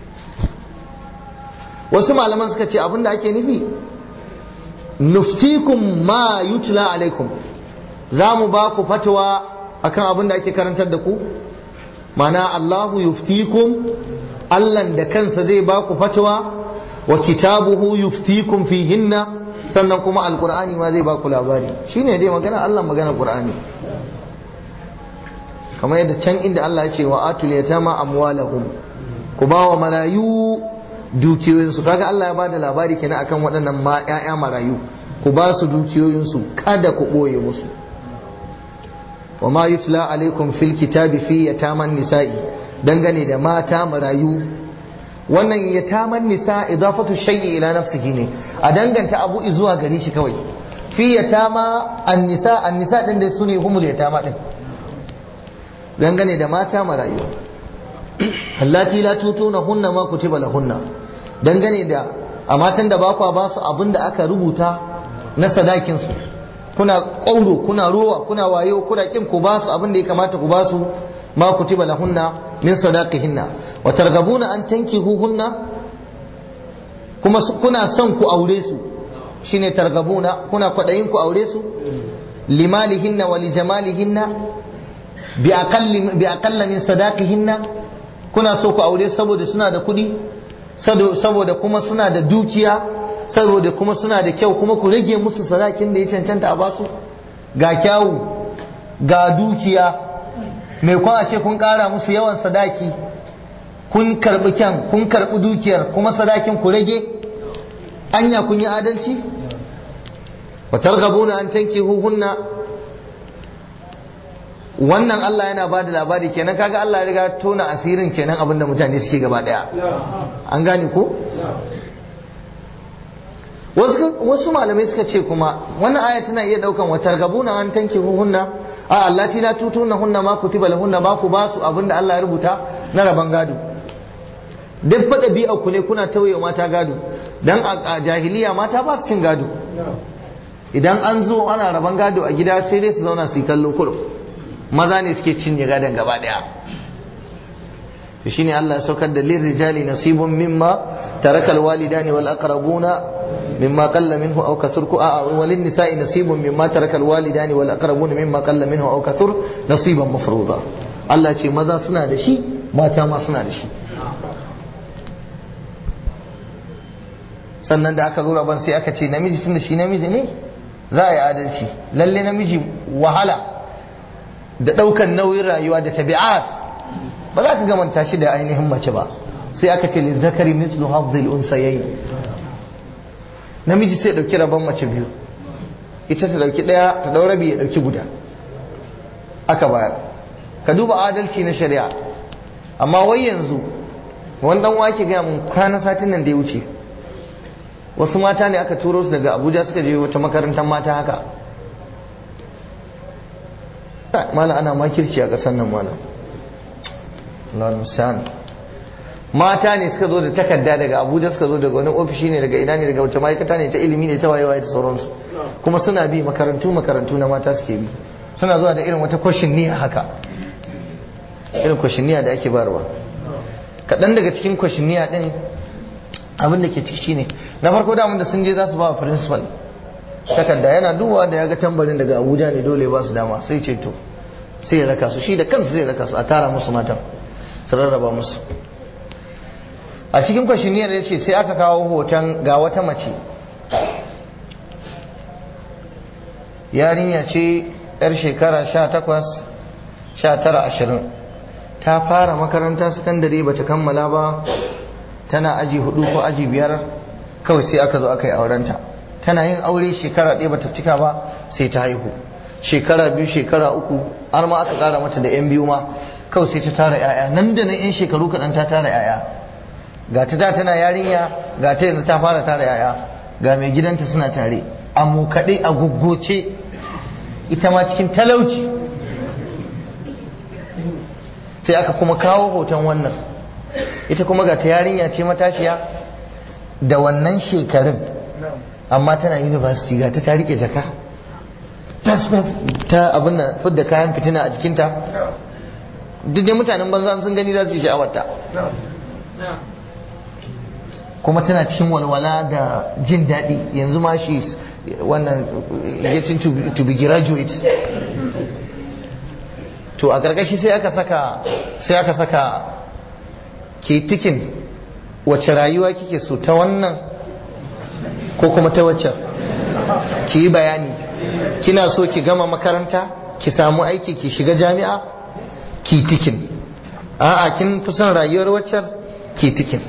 wasu malaman suka ce abinda ake nufi nuftikum ma yutla alaikum za mu ba ku fatawa akan abinda ake karantar da ku mana Allahu yuftikum Allah da kansa zai ba ku fatawa wa kitabuhu yuftikum fihinna sannan kuma alkur'ani ma zai ba ku labari shine dai magana Allah magana qur'ani kamar yadda can inda Allah ya ce wa atul yatama amwalahum ku ba wa marayu dukiyoyinsu kaga Allah ya bada labari kenan akan waɗannan ma ƴaƴa marayu ku ba su dukiyoyinsu kada ku ɓoye musu wa ma yutla alaikum fil kitabi fi yataman nisa'i dangane da mata marayu wannan yataman nisa idafatu shay'i ila nafsihi ne a danganta abu zuwa gare shi kawai fi yatama an-nisa an-nisa din da sune humul yatama din dangane da mata marayu allati la tutuna hunna ma kutiba lahunna dangane da a matan da ba kwa ba su abin da aka rubuta na sadakin su kuna ƙauro kuna rowa kuna wayo kuna kin ku ba su abin da ya kamata ku ba su ma kutiba lahunna min sadaqihinna wa targabuna an tankihuhunna kuma kuna son ku aure su shine targabuna kuna kwadayin ku aure su limalihinna wa lijamalihinna bi aqalla min sadaqihinna kuna so ku aure saboda suna da kuɗi saboda kuma suna da dukiya saboda kuma suna da kyau kuma ku rage musu sadakin da ya cancanta a basu ga kyawu ga dukiya mai kwan a ce kun ƙara musu yawan sadaki kun karɓi kyan kun karɓi dukiyar kuma sadakin ku rage anya kun yi adalci wa targhabuna an tankihuhunna wannan Allah yana ba da labari kenan kaga Allah ya riga tona asirin kenan abinda mutane suke gaba daya an gane ko wasu malamai suka ce kuma wannan aya tana iya daukan wata gabuna an tanki hunna a allati la tutuna hunna ma kutiba lahunna ba ku ba su abinda Allah ya rubuta na raban gado duk fada bi'a ku ne kuna tauye mata gado dan a jahiliya mata ba su cin gado idan an zo ana raban gado a gida sai dai su zauna su yi kallo kurum maza ne suke cinye gadon gaba daya to shine Allah ya saukar da lirrijali nasibun mimma taraka alwalidani wal aqrabuna mimma qalla minhu aw kasur ku a walin nisa'i nasibun mimma taraka alwalidani wal aqrabuna mimma qalla minhu aw kasur nasiban mafruḍa Allah ce maza suna da shi mata ma suna da shi sannan da aka zo rabon sai aka ce namiji tun da shi namiji ne za a yi adalci lalle namiji wahala da ɗaukan nauyin rayuwa da tabi'at ba za ka gamanta shi da ainihin mace ba sai aka ce li zakari mislu hafzil unsayayi namiji sai ɗauki rabon mace biyu ita ta ɗauki ɗaya ta ɗau rabi ya ɗauki guda aka bayar ka duba adalci na shari'a amma wai yanzu wani ɗan wake gaya mun kwana satin nan da ya wuce wasu mata ne aka turo su daga abuja suka je wata makarantar mata haka mala ana makirci a ƙasar nan mala lalusan mata ne suka zo da takarda daga abuja suka zo daga wani ofishi ne daga ina ne daga wace ma'aikata ne ta ilimi ne ta wayewaye da sauransu kuma suna bi makarantu makarantu na mata suke bi suna zuwa da irin wata kwashin niyya haka irin kwashin niyya da ake barwa kaɗan daga cikin kwashin niyya ɗin abin da ke ciki shine na farko da da sun je za su ba wa principal takarda yana dubawa da ya ga tambarin daga abuja ne dole ba su dama sai ce to sai ya raka su shi da kansu zai raka su a tara musu matan su rarraba musu a cikin kwashiniyar ya ce sai aka kawo hoton ga wata mace yarinya ce yar shekara sha takwas sha tara ashirin ta fara makaranta sakandare bata kammala ba tana aji hudu ko aji biyar kawai sai aka zo aka yi aurenta tana yin aure shekara ɗaya bata cika ba sai ta haihu shekara biyu shekara uku har ma aka ƙara mata da 'yan biyu ma kawai sai ta tara 'ya'ya nan da nan 'yan shekaru kaɗan ta tara 'ya'ya ga ta da tana yarinya ga ta yanzu ta fara tara 'ya'ya ga mai gidanta suna tare a kaɗai a guggoce ita ma cikin talauci sai aka kuma kawo hoton wannan ita kuma ga ta yarinya ce matashiya da wannan shekarun amma tana university ga ta ta rike jaka tasfas ta abin nan fidda kayan fitina a jikinta duk dai mutanen banza sun gani za su yi sha'awarta kuma tana cikin walwala da jin daɗi yanzu ma shi wannan getting to be graduate to a ƙarƙashi sai aka saka sai aka saka ke tikin wace rayuwa kike so ta wannan ko kuma ta waccan ki yi bayani kina so ki gama makaranta ki samu aiki ki shiga jami'a ki tikin a'a kin fi son rayuwar waccan ki tikin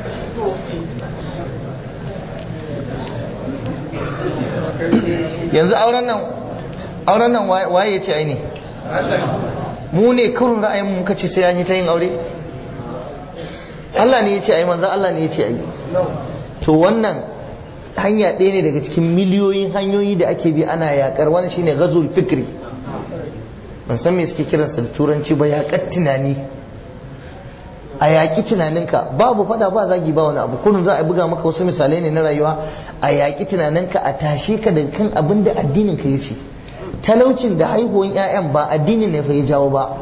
yanzu auren nan auren nan waye ya ce aini mu ne kurun ra'ayin mu muka ce sai an yi ta yin aure Allah ne ya ce ai manzo Allah ne ya ce ai to wannan hanya ɗaya ne daga cikin miliyoyin hanyoyi da ake bi ana yakar wani shine ghazul fikri ban san me suke kiransa da turanci ba yaƙar tunani a yaƙi tunaninka babu fada ba zagi ba wani abu kullum za a buga maka wasu misalai ne na rayuwa a yaƙi tunaninka a tashe ka daga kan abin da addinin ka yace talaucin da haihuwan 'ya'yan ba addinin ne fa ya jawo ba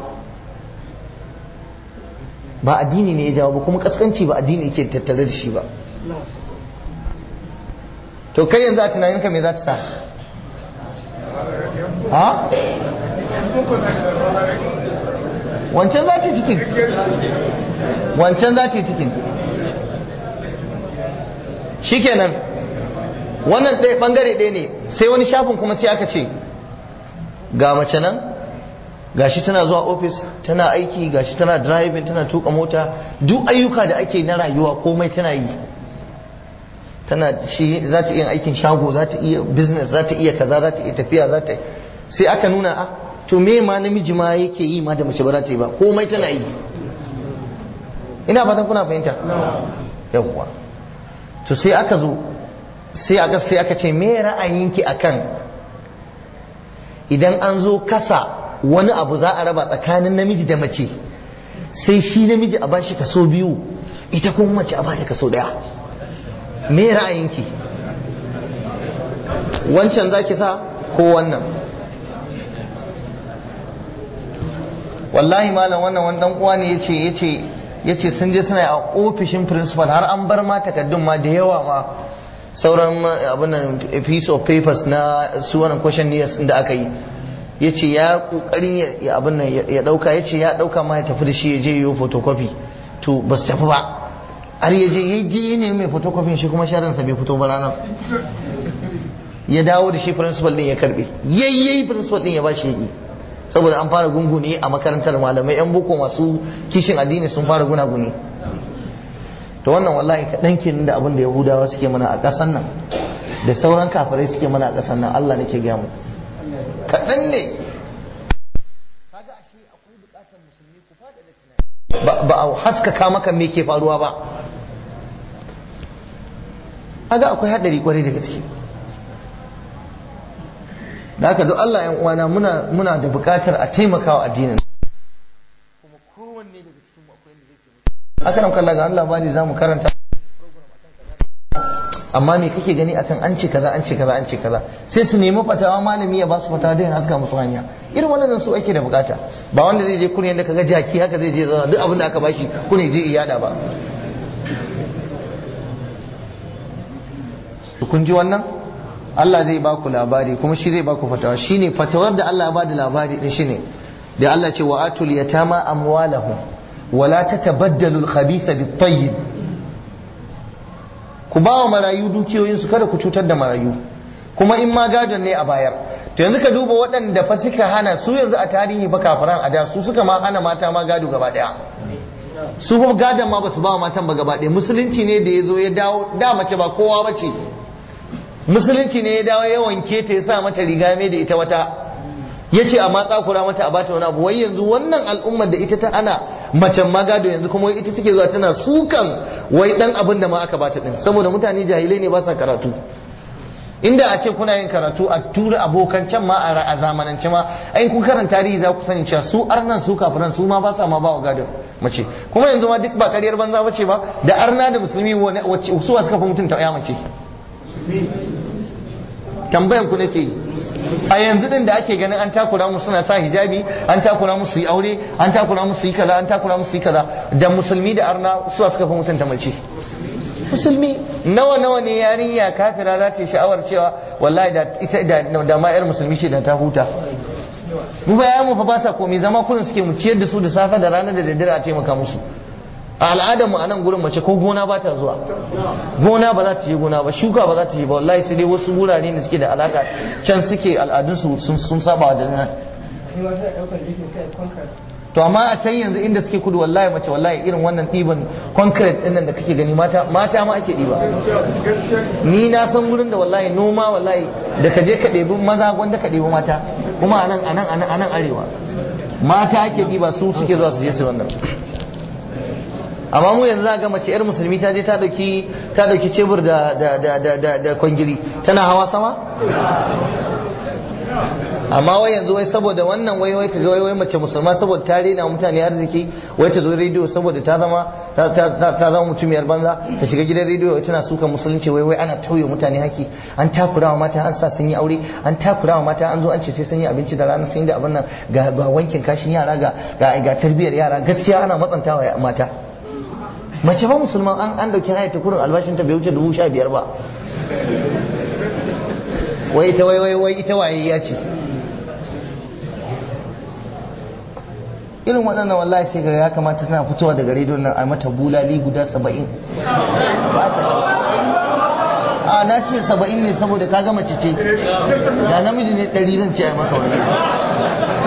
ba addini ne ya jawo ba kuma kaskanci ba addini yake tattare da shi ba to kai yanzu a tunaninka me za ta sa ha wancan za ta yi cikin wancan za ta yi cikin shikenan wannan ɗaya ɓangare ɗaya ne sai wani shafin kuma sai aka ce ga mace nan gashi tana zuwa ofis tana aiki gashi tana driving tana tuka mota duk ayyuka da ake na rayuwa komai tana yi tana shi za ta iya aikin shago za ta iya business za ta iya kaza za ta iya tafiya za ta sai aka nuna a to me ma namiji ma yake yi ma da mace ba za ta yi ba komai tana yi ina fatan kuna fahimta yawwa to sai aka zo sai aka sai aka ce me ra'ayinki akan idan an zo kasa wani abu za a raba tsakanin namiji da mace sai shi namiji a bashi kaso biyu ita kuma mace a bata kaso daya me ra'ayinki wancan zaki sa ko wannan wallahi malam wannan wani dan uwa ne yace yace yace sun je suna a ofishin principal har an bar ma takaddun ma da yawa ma sauran abin nan piece of papers na su wannan questionnaires da aka yi yace ya kokarin ya abin nan ya dauka yace ya dauka ma ya tafi da shi ya je yi photocopy to ba su tafi ba har ya je ya je ne mai photocopy shi kuma sharansa bai fito ba ranar ya dawo da shi principal din ya karbe yayyayi principal din ya ba shi yaki saboda an fara gungune a makarantar malamai yan boko masu kishin addini sun fara gunaguni to wannan wallahi kaɗan kenan da abin da yahudawa suke mana a ƙasan nan da sauran kafirai suke mana a ƙasan nan Allah nake gaya mu kaɗan ne kaga ashe akwai buƙatar musulmi ku faɗa da tunani ba a haskaka maka me ke faruwa ba kaga akwai haɗari kwarai da gaske da haka duk Allah yan uwana muna muna da buƙatar a taimakawa addinin kuma kowanne daga cikin mu akwai inda zai taimaka aka nan kalla ga Allah bani zamu karanta amma me kake gani akan an ce kaza an ce kaza an ce kaza sai su nemi fatawa malami ya ba su fatawa da haska musu hanya irin wannan su ake da bukata ba wanda zai je kurin da kaga jaki haka zai je zauna duk abin da aka bashi kune je iyada ba kun ji wannan Allah zai ba ku labari kuma shi zai ba ku fatawa shine fatawar da Allah ya ba da labari din shine da Allah ce wa atul yatama amwalahum wala tatabaddalu al-khabitha bit-tayyib ku ba wa marayu dukiyoyinsu kada ku cutar da marayu kuma in ma gadon ne a bayar to yanzu ka duba waɗanda fa suka hana su yanzu a tarihi ba kafiran a da su suka ma hana mata ma gado gaba ɗaya su fa gadon ma ba su ba wa matan ba gaba ɗaya musulunci ne da ya zo ya dawo da mace ba kowa ba ce musulunci ne ya dawo ya wanke ta ya sa mata riga mai da ita wata ya ce a matsa kura mata a bata wani abu wai yanzu wannan al'ummar da ita ta ana macen magado yanzu kuma ita take zuwa tana sukan wai dan abin da ma aka bata din saboda mutane jahilai ne ba sa karatu inda a ce kuna yin karatu a tura abokan can ma a zamanance ma ai kun karanta tarihi za ku sani cewa su arnan su kafiran su ma ba sa ma ba wa gadon mace kuma yanzu ma duk ba kariyar banza bace ba da arna da musulmi wacce su suka fi mutunta ya mace tambayan ku nake yi a yanzu din da ake ganin an takura musu suna sa hijabi an takura musu yi aure an takura musu yi kaza an takura musu yi kaza da musulmi da arna su suka fi mutunta mace musulmi nawa nawa ne yarinya kafira za ta yi sha'awar cewa wallahi da ita da da ma yar musulmi ce da ta huta mu ba ya mu fa ba sa komai zama kullun suke mu ciyar da su da safe da rana da daddare a taimaka musu a al'adarmu a nan gurin mace ko gona ba ta zuwa gona ba za ta je gona ba shuka ba za ta je ba wallahi sai dai wasu wurare da suke da alaka can suke al'adunsu sun saba da nan to amma a can yanzu inda suke kudu wallahi mace wallahi irin wannan ɗiban concrete ɗin nan da kake gani mata mata ma ake ɗiba ni na san gurin da wallahi noma wallahi da ka je ka ɗebi maza wanda ka ɗebi mata kuma a nan a nan a nan arewa mata ake ɗiba su suke zuwa su je su wannan amma mu yanzu za ga mace yar musulmi ta je ta dauki ta dauki cebur da da da da da, da kwangiri tana hawa sama amma wai yanzu wai saboda wannan wai wai kaga wai wai mace musulma saboda ta rena mutane arziki wai ta zo rediyo saboda ta zama ta ta ta, ta zama mutumiyar banza ta shiga gidan rediyo wai tana suka musulunci wai wai ana tauye mutane haki an takurawa mata an sa sun yi aure an takurawa mata an zo an ce sai sun yi abinci da rana sun yi da abin nan ga ga wankin kashin yara ga ga, ga tarbiyyar yara gaskiya ana matsantawa mata mace ba musulman an an dauki haya ta kurin albashin ta bai wuce dubu sha biyar ba wai ita wai wai wai ita waye ya ce irin waɗannan wallahi sai ga ya kamata tana fitowa daga rediyon nan a mata bulali guda saba'in a na ce saba'in ne saboda ka gama ce da namiji ne ɗari zan ce a masa wannan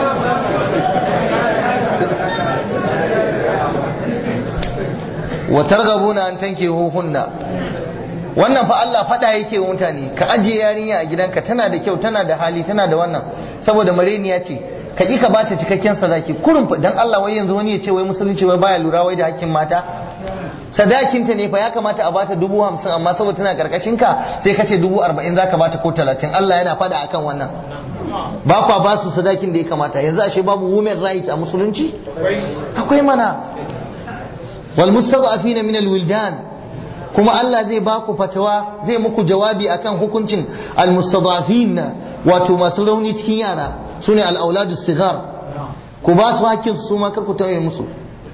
wa targhabuna an tankihuhunna wannan fa Allah fada yake wa mutane ka ajiye yarinya a gidanka tana da kyau tana da hali tana da wannan saboda mareniya ce ka ki ka bata cikakken sadaki kurun dan Allah wai yanzu wani ya ce wai musulunci wai baya lura wai da hakkin mata sadakinta ne fa ya kamata a bata dubu hamsin amma saboda tana karkashin ka sai ka ce dubu arba'in za ka bata ko talatin Allah yana faɗa akan wannan ba kwa ba su sadakin da ya kamata yanzu ashe babu women rights a musulunci akwai mana wal mustad'afina min al wildan kuma Allah zai ba ku fatawa zai muku jawabi akan hukuncin al mustad'afin wato masu rauni cikin yara sune al auladu sigar ku ba su hakkin su ma kar ku tawaye musu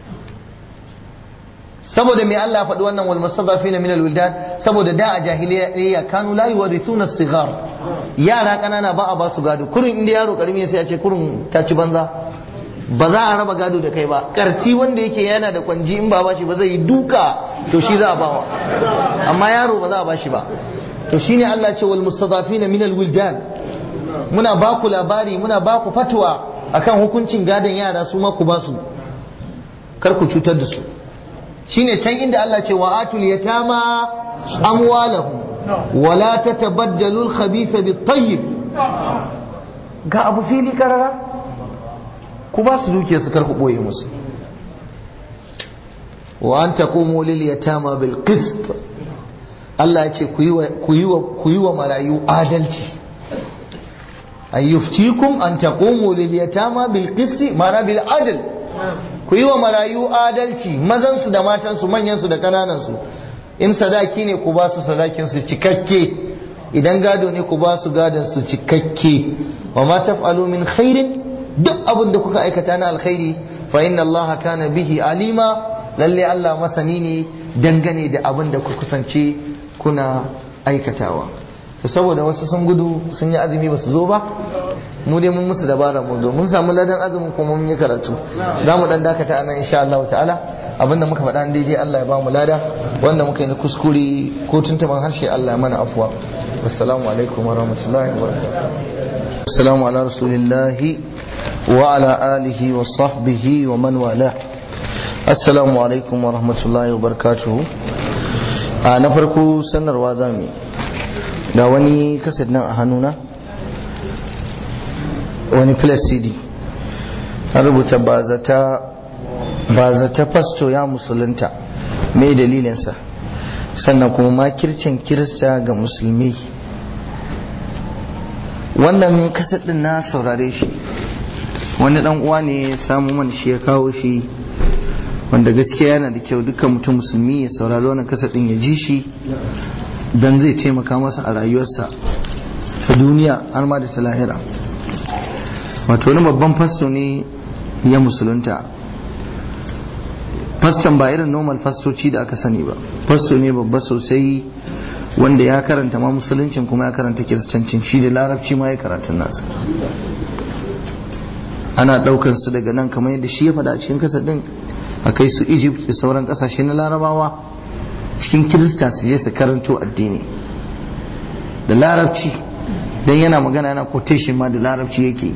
saboda me Allah faɗi wannan wal mustadafin min al wildan saboda da a jahiliya kanu la yuwarithuna sigar yara kanana ba a ba su gado kurin inda yaro karimi sai a ce kurin ta ci banza ba za a raba gado da kai ba karci wanda yake yana da kwanji in ba bashi ba zai yi duka to shi za a bawa amma yaro ba za a bashi ba to shine Allah ce wal mustadafin min al wildan muna ba ku labari muna ba ku fatwa akan hukuncin gadon yara su ma ku ba su kar ku cutar da su shine can inda Allah ce wa atul yatama amwalahum wala tatabaddalu al-khabitha bit-tayyib ga abu fili karara ku ba su dukiya su karku boye musu wa an taqumu lil yatama bil qist Allah ya ce ku yi wa ku yi wa marayu adalci ayyuftikum an taqumu lil yatama bil qist ma'ana bil adl ku yi wa marayu adalci mazansu da matansu manyansu da kananansu in sadaki ne ku ba su sadakinsu cikakke idan gado ne ku ba su gadonsu cikakke wa ma taf'alu min khairin duk abin da kuka aikata na alkhairi fa inna allaha kana bihi alima lalle Allah masani ne dangane da abin da ku kusance kuna aikatawa to saboda wasu sun gudu sun yi azumi ba su zo ba mu dai mun musu dabara mun zo mun samu ladan azumin kuma mun yi karatu za mu dan dakata anan insha Allah ta'ala abinda muka faɗa daidai Allah ya ba mu lada wanda muka yi na kuskure ko tuntuban harshe Allah ya mana afuwa assalamu alaikum wa rahmatullahi wa barakatuh assalamu ala rasulillahi wa ala alihi wa sahbihi wa man wala assalamu alaikum wa rahmatullahi wa barakatuh a na farko sanarwa zamu yi da wani kaset nan a hannuna wani plus cd an rubuta ba zata fasto ya musulunta mai dalilinsa sannan kuma makircin kirista ga musulmi wannan kaset din na saurare shi wani dan uwa ne samu mana shi ya kawo shi wanda gaskiya yana da kyau dukkan mutum musulmi ya saurari wannan kaset din ya ji shi don zai taimaka masa a rayuwarsa ta duniya har ma da ta lahira wato wani babban fasto ne ya musulunta faston ba irin normal fastoci da aka sani ba fasto ne babba sosai wanda ya karanta ma musuluncin kuma ya karanta kiristancin shi da larabci ma ya karatun nasa ana daukar su daga nan kamar yadda shi ya faɗa a cikin kasar din a kai su egypt da sauran kasashe na larabawa cikin kirista su je su karanto addini da larabci don yana magana yana quotation ma da larabci yake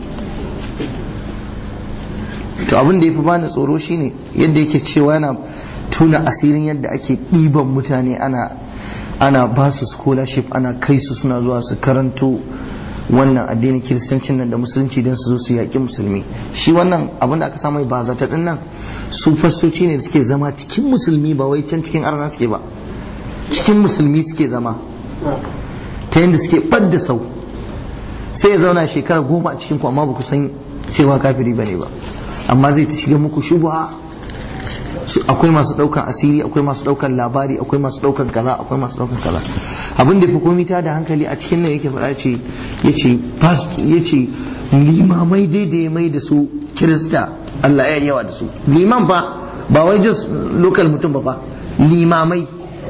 to abin da ya fi bani tsoro shine yadda yake cewa yana tuna asirin yadda ake ɗiban mutane ana ana ba su scholarship ana kai su suna zuwa su karanto wannan addinin kiristancin nan da musulunci don su zo su yaƙi musulmi shi wannan abin da aka samu ba zata din nan su fastoci ne da suke zama cikin musulmi ba wai can cikin arna suke ba cikin musulmi suke zama ta yadda suke ɓadda sau sai ya zauna shekara goma a cikin ku amma ba ku san cewa kafiri ba ne ba amma zai ta shiga muku shubha akwai masu daukan asiri akwai masu daukan labari akwai masu daukan kaza akwai masu daukan kaza abin da fi komi ta da hankali a cikin nan yake faɗa ce yace yace limamai dai da ya mai da su kirista Allah ya yawa da su liman fa ba wai just local mutum ba fa limamai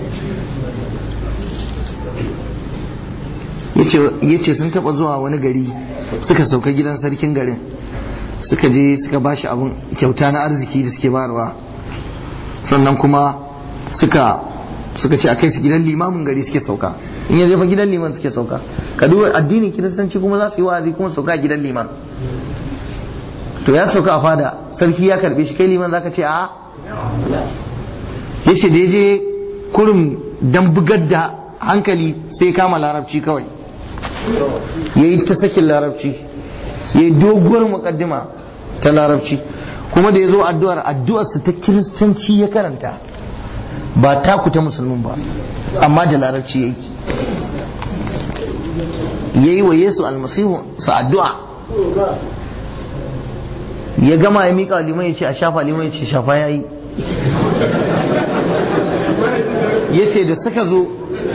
yace sun taba zuwa wani gari suka sauka gidan sarkin garin suka je suka bashi abin kyauta na arziki da suke barwa sannan kuma suka suka ce a kai su gidan limamin gari suke sauka in ya jefa gidan liman suke sauka ka duba addinin kiristanci kuma za su yi wa'azi kuma sauka a gidan liman to ya sauka a fada sarki ya karbe shi kai liman zaka ce a yace da je kurum dan bugar da hankali sai kama larabci kawai yayi ta sakin larabci yayi doguwar mukaddima ta larabci kuma da ya zo addu'ar addu'arsa ta kiristanci ya karanta ba taku ta musulmin ba amma da larabci yayi yayi wa Yesu almasihu sa addu'a ya gama ya miƙa liman ya ce a shafa liman ya ce shafa yayi ya ce da suka zo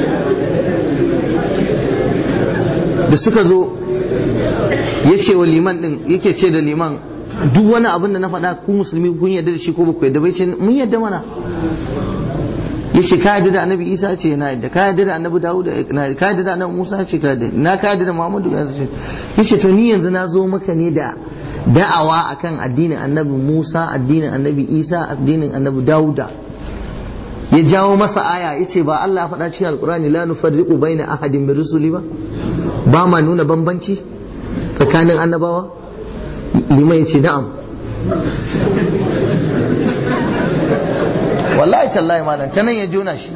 da suka zo ya ce wa liman din yake ce da liman duk wani abin da na faɗa ku musulmi kun yarda da shi ko baku yarda bai ce mun yarda mana ya ce ka yarda da annabi isa ce na yarda ka yarda da annabi dawud na ka yarda da annabi musa ce ka yarda na ka yarda da muhammadu ya ce ya ce to ni yanzu na zo maka ne da da'awa akan addinin annabi musa addinin annabi isa addinin annabi dawuda ya jawo masa aya ya ce ba Allah ya faɗa cikin alkurani la nufarriqu baina ahadin min rusuli ba ba ma nuna bambanci tsakanin annabawa liman ya ce na'am wallahi tallahi malam ta nan ya jona shi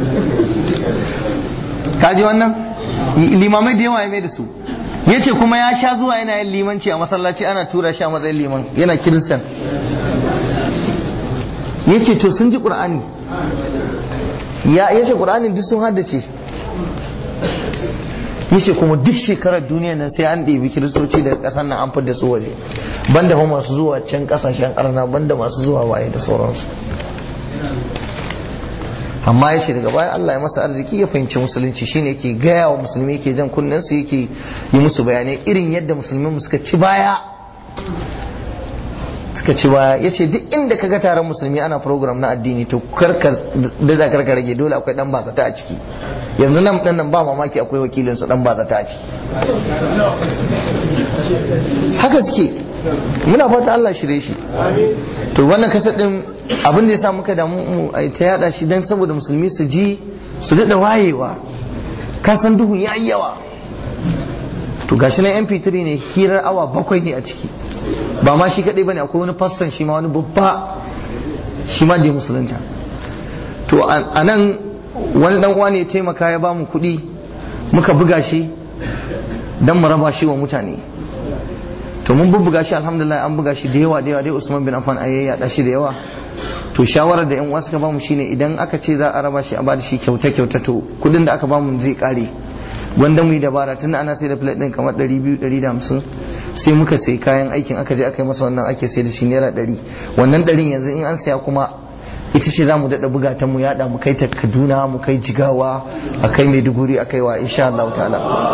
kaji wannan limamai da yawa ya mai da su ya ce kuma ya sha zuwa yana yin limanci a masallaci ana tura shi a matsayin liman yana kiristan ya ce to sun ji ƙur'ani ya yace qur'anin duk sun haddace yace kuma duk shekarar duniya nan sai an ɗebi kiristoci daga ƙasar nan an fidda su waje banda fa masu zuwa can ƙasashen ƙarna banda masu zuwa waye da sauransu amma ya ce daga baya Allah ya masa arziki ya fahimci musulunci shine yake gaya wa musulmi yake jan kunnen su yake yi musu bayanai irin yadda musulmi suka ci baya suka ci baya ya ce duk inda ka ga taron musulmi ana program na addini to karka da za karka rage dole akwai dan bazata a ciki yanzu nan dan nan ba mamaki akwai wakilin su dan bazata a ciki haka suke muna fata Allah shirye shi to wannan kasa din abin da yasa muka damu mu a ta yada shi dan saboda musulmi su ji su dada wayewa ka san duhun yayi yawa to gashi na mp3 ne hirar awa bakwai ne a ciki ba ma shi kadai bane akwai wani fassan shi ma wani babba shi ma da musulunta to a nan wani dan uwa ne ya taimaka ya bamu kuɗi muka buga shi dan mu raba shi wa mutane to mun bubbuga shi alhamdulillah an buga shi da yawa da yawa dai Usman bin Affan ayi ya shi da yawa to shawarar da yan uwa suka bamu shine idan aka ce za a raba shi a bada shi kyauta kyauta to kudin da aka bamu zai kare wanda mu yi dabara tunda ana sai da plate din kamar 200 150 sai muka sai kayan aikin aka je aka yi masa wannan ake sai da shi naira 100 wannan 100 yanzu in an saya kuma ita ce za mu daɗa buga ta mu yada mu kai ta kaduna mu kai jigawa a kai maiduguri a kai wa insha Allah ta'ala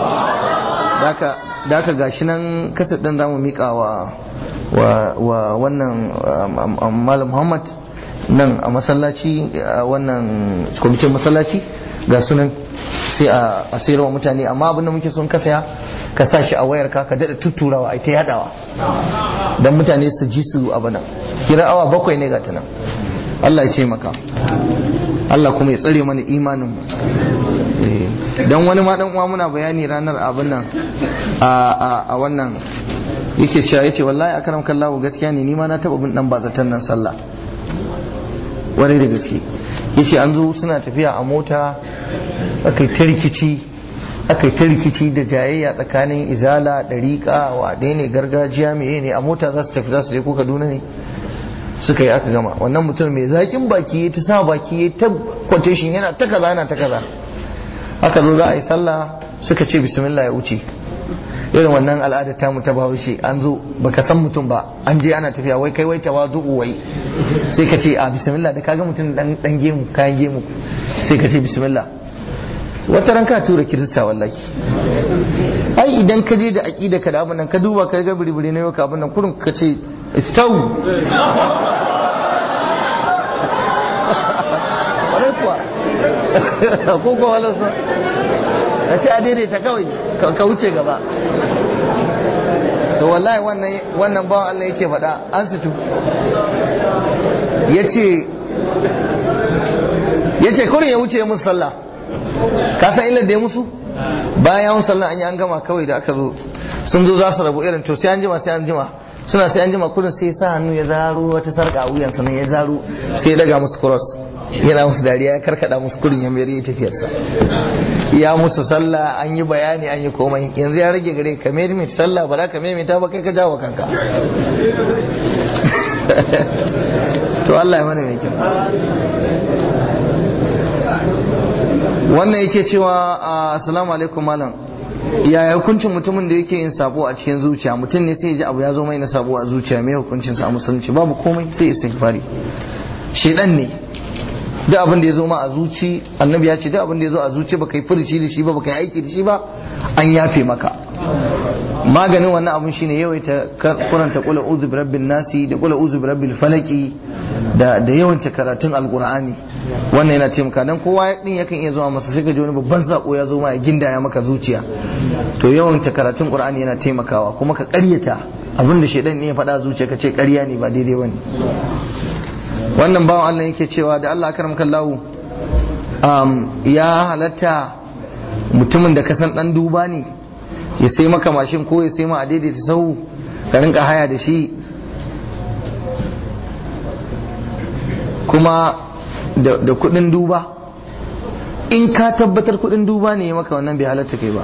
da aka gashi nan kasar ɗin za mu miƙa wa wannan malam muhammad nan a masallaci wannan kwamitin masallaci ga sunan sai a sayar wa mutane amma abinda muke son ka saya ka sa shi a wayar ka ka daɗa tutturawa a ta yadawa don mutane su ji su abu nan kira awa bakwai ne ga ta nan Allah ya ce maka Allah kuma ya tsare mana imanin mu dan wani ma dan uwa muna bayani ranar abin nan a wannan yake cewa yace wallahi akram kallahu gaskiya ne ni ma na taba bin dan bazatan nan sallah wani da gaske yace an zo suna tafiya a mota akai ta rikici akai ta rikici da jayayya tsakanin izala dariƙa wa ne gargajiya meye ne a mota za su tafi za su je ko Kaduna ne suka yi aka gama wannan mutum mai zakin baki ya ta sa baki ya ta quotation yana ta kaza yana ta kaza aka zo za a yi sallah suka ce bismillah ya wuce irin wannan al'ada ta mu ta bahaushe an zo baka san mutum ba an je ana tafiya wai kai wai tawazu wai sai ka ce a bismillah da kaga mutum dan dan gemu kayan gemu sai ka ce bismillah wata ran ka tura kirista wallahi ai idan ka je da aqida ka da abin nan ka duba ka ga biribiri ne ka abin nan kurun ka ce istau kwarai kuwa ko ko walarsa a ce a daidaita kawai ka wuce gaba to wallahi wannan bawan Allah yake faɗa an situ ya ce ya ce kurin ya wuce musu sallah ka san illar da ya musu bayan yawon sallah an yi an gama kawai da aka zo sun zo za su rabu irin to sai an jima sai an jima suna sai an jima kudin sai sa hannu ya zaro wata sarka a wuyan sannan ya zaro sai ya daga musu cross yana musu dariya ya karkada musu kudin ya mayar ya tafiyarsa ya musu sallah an yi bayani an yi komai yanzu ya rage gare ka mai mai sallah ba za ka mai ta ba kai ka jawo kanka to Allah ya mana mai kyau wannan yake cewa assalamu alaikum malam yaya hukuncin mutumin da yake yin sabo a cikin zuciya mutum ne sai ya ji abu ya zo mai na sabo a zuciya mai hukuncin sa a musulunci babu komai sai istighfari shedan ne duk abin da ya zo ma a zuci annabi ya ce duk abin da ya zo a zuci baka yi furuci da shi ba baka yi aiki da shi ba an yafe maka maganin wannan abun shine yawaita kuranta kula uzu bi rabbin nasi da kula uzu bi rabbil falaki da da yawanta karatun alqur'ani wannan yana taimaka dan kowa din yakan iya zuwa masa sai ka ji wani babban sako ya zo ma ya gindaya maka zuciya to yawanta karatun qur'ani yana taimakawa kuma ka ƙaryata abin da shedan ne ya faɗa zuciya ka ce ƙarya ne ba daidai bane wannan bawan Allah yake cewa da Allah karam kallahu um, ya halatta mutumin da kasan dan duba ne ya sai maka mashin ko ya sai ma a daidaita sau ka rinka haya da shi kuma da kudin duba in ka tabbatar kudin duba ne ya maka wannan bai halatta kai ba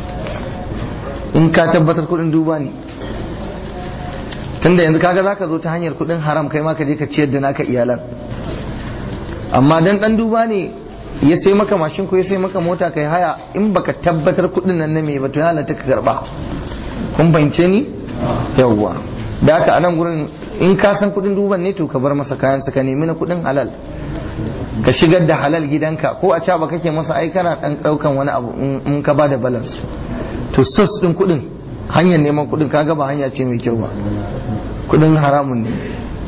in ka tabbatar kudin duba ne tunda yanzu kaga zaka zo ta hanyar kudin haram kai ma ka je ka ciyar da naka iyalan amma dan dan duba ne ya sai maka mashin ko ya sai maka mota kai haya in baka tabbatar kudin nan na me ba to ya halatta ka karba kun fahimce ni yawwa da haka anan gurin in ka san kudin duban ne to ka bar masa kayan ka nemi na kudin halal ka shigar da halal gidanka ko a caba kake masa ai kana dan daukan wani abu in ka bada balance to sos din kudin hanyar neman kudin kaga ba hanya ce mai kyau ba kudin haramun ne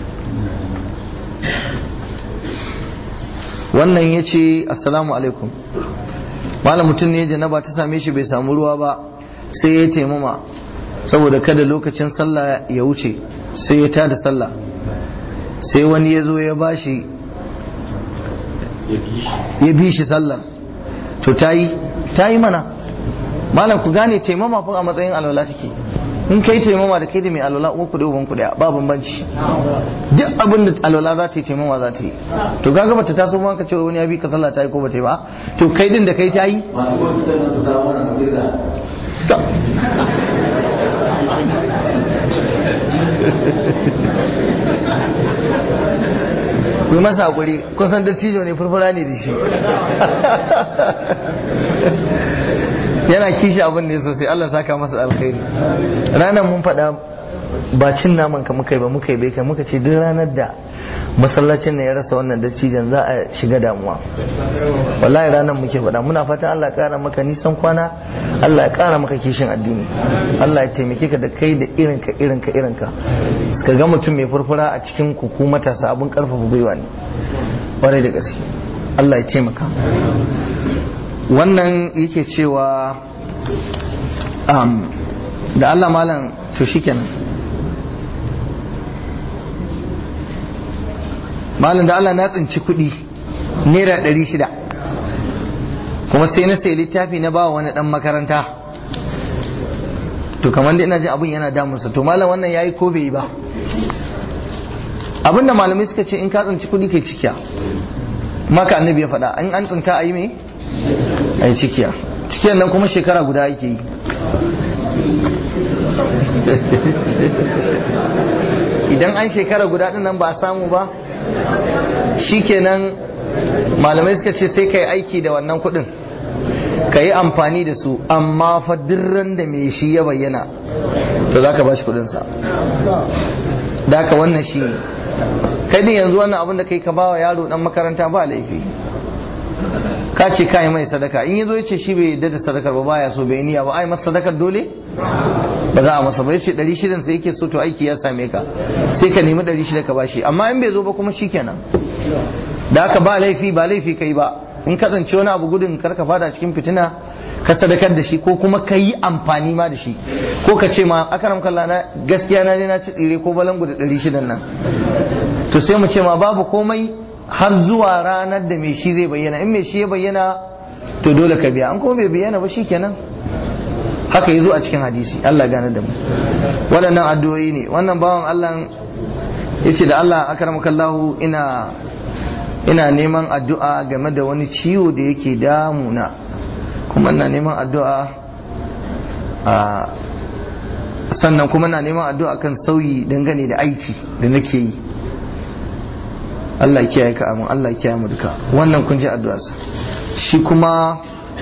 wannan ya ce assalamu alaikum malam mutum ne janaba ta same shi bai samu ruwa ba sai ya taimama saboda kada lokacin sallah ya wuce sai ya tada sallah sai wani ya zo ya bashi ya bi shi sallar to ta yi ta yi mana malam ku gane taimama fa a matsayin alwala take in kai taimama da kai da mai alwala uwa ku da uban ku daya ba bambanci duk abin da alwala za ta yi taimama za ta yi to kaga bata taso ma ka ce wani ya bi ka sallah ta yi ko bata yi ba to kai din da kai ta yi ku masa hakuri kun san dattijo ne furfura ne da shi yana kishi abin ne sosai Allah saka masa alkhairi ranar mun faɗa ba cin naman ka muka yi ba muka yi bai kai muka ce duk ranar da masallacin ne ya rasa wannan dattijan za a shiga damuwa wallahi ranar muke faɗa muna fatan Allah ya ƙara maka nisan kwana Allah ya ƙara maka kishin addini Allah ya taimake ka da kai da irinka irinka irinka suka ga mutum mai furfura a cikin kuku matasa abin ƙarfafa gwiwa ne ƙwarai da gaske Allah ya taimaka wannan yake cewa da Allah malam to shikenan malam da Allah na tsinci kuɗi naira ɗari shida kuma sai na sai littafi na ba wani ɗan makaranta to kamar da ina jin abin yana damunsa to malam wannan yayi ko bai yi ba abinda malamai suka ce in ka tsinci kuɗi kai cikiya maka annabi ya faɗa an an tsinta a yi me a yi cikiya cikiyar nan kuma shekara guda ake yi idan an shekara guda ɗin nan ba a samu ba shikenan malamai suka ce sai ka yi aiki da wannan kuɗin ka yi amfani da su amma fa dirran da mai shi ya bayyana to za ka ba shi kuɗinsa da haka wannan shi ne kai din yanzu wannan abin da kai ka ba wa yaro dan makaranta ba laifi ka ce kai mai sadaka in yazo yace shi bai yadda da sadakar ba baya so bai niyya ba ai masa sadakar dole ba za a masa ba yace 600 sai yake so to aiki ya same ka sai ka nemi 600 ka bashi amma in bai zo ba kuma shikenan da haka ba laifi ba laifi kai ba in kasance wani abu gudun kar ka fada cikin fitina ka sadakar da shi ko kuma ka yi amfani ma da shi ko ka ce ma akaram kallah na gaskiya na je na ci tsire ko balangu da 600 nan to sai mu ce ma babu komai har zuwa ranar da mai shi zai bayyana in mai shi ya bayyana to dole ka biya an kuma bai bayyana ba shikenan haka yazo a cikin hadisi Allah gane da mu waɗannan addu'o'i ne wannan bawan Allah yace da Allah akramakallahu ina ina neman addu'a game da wani ciwo da yake damuna kuma ina neman addu'a a sannan kuma na neman addu'a kan sauyi dangane da aiki da nake yi Allah ya kiyaye ka amin Allah ya kiyaye mu duka wannan kun ji addu'arsa shi kuma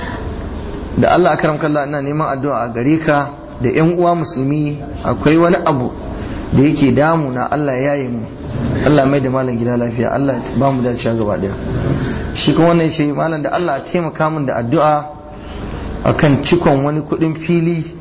da Allah akaram kallah ina neman addu'a a gare ka da yan uwa musulmi akwai wani abu da yake damu na Allah ya yaye mu Allah mai da malam gida lafiya Allah ba mu dacewa gaba daya shi kuma wannan shi malam da Allah ya taimaka min da addu'a akan cikon wani kudin fili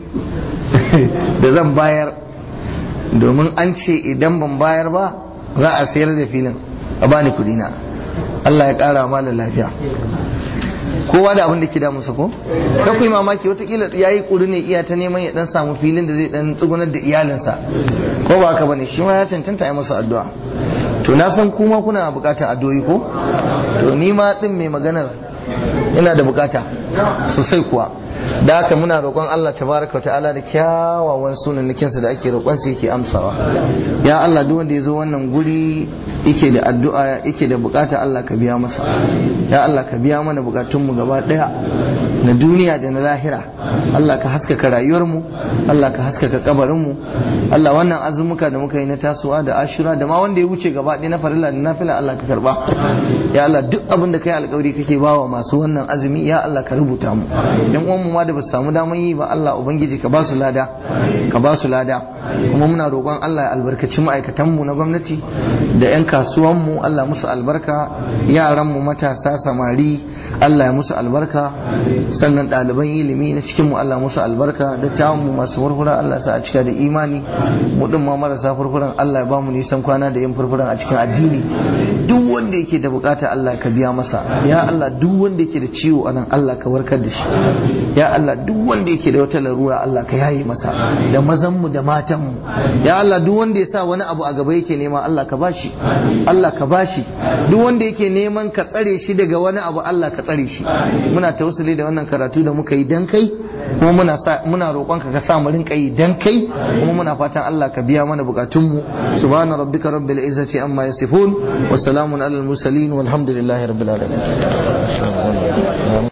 da zan bayar domin an ce idan ban bayar ba za a sayar da filin a bani kudina Allah ya kara malam lafiya kowa da abin da ke damunsa ko ka ku yi mamaki watakila ya yi ƙuri ne iya ta neman ya dan samu filin da zai dan tsugunar da iyalinsa ko ba haka bane shi ma ya cancanta yi masa addu'a to na san kuma kuna bukatar addu'o'i ko to ni ma din mai maganar ina da bukata sosai kuwa da haka muna roƙon Allah tabaraka wa ta'ala da kyawawan sunannikinsa da ake roƙon sa yake amsawa ya Allah duk wanda ya zo wannan guri yake da addu'a yake da bukata Allah ka biya masa ya Allah ka biya mana bukatunmu gaba daya na duniya da na lahira Allah ka haskaka rayuwarmu Allah ka haskaka kabarinmu Allah wannan azumuka da muka yi na tasowa da ashura da ma wanda ya wuce gaba ɗaya na farilla da nafila Allah ka karba ya Allah duk abin da kai alƙawari kake bawa masu wannan azumi ya Allah ka rubuta mu yan uwan mu ma da ba su samu daman yi ba Allah ubangiji ka ba su lada ka ba su lada kuma muna roƙon Allah ya albarkaci ma'aikatan mu na gwamnati da yan kasuwan mu Allah musu albarka yaran mu matasa samari Allah ya musu albarka sannan ɗaliban ilimi na cikin mu Allah musu albarka dattawan mu masu furfura Allah sa a cika da imani mu din ma marasa furfuran Allah ya ba mu nisan kwana da yin furfuran a cikin addini duk wanda yake da bukata Allah ka biya masa ya Allah duk wanda yake da ciwo anan Allah ka warkar da shi ya Allah duk wanda yake da wata larura Allah ka yaye masa da mazan mu da matan mu ya Allah duk wanda ya sa wani abu a gaba yake nema Allah ka bashi Allah ka bashi duk wanda yake neman ka tsare shi daga wani abu Allah ka tsare shi muna tawassuli da wannan karatu da muka yi dan kai kuma muna sa muna roƙonka ka sa mu rinka yi dan kai kuma muna fatan Allah ka biya mana bukatun mu subhana rabbika rabbil izzati amma yasifun wa salamun alal mursalin walhamdulillahi rabbil alamin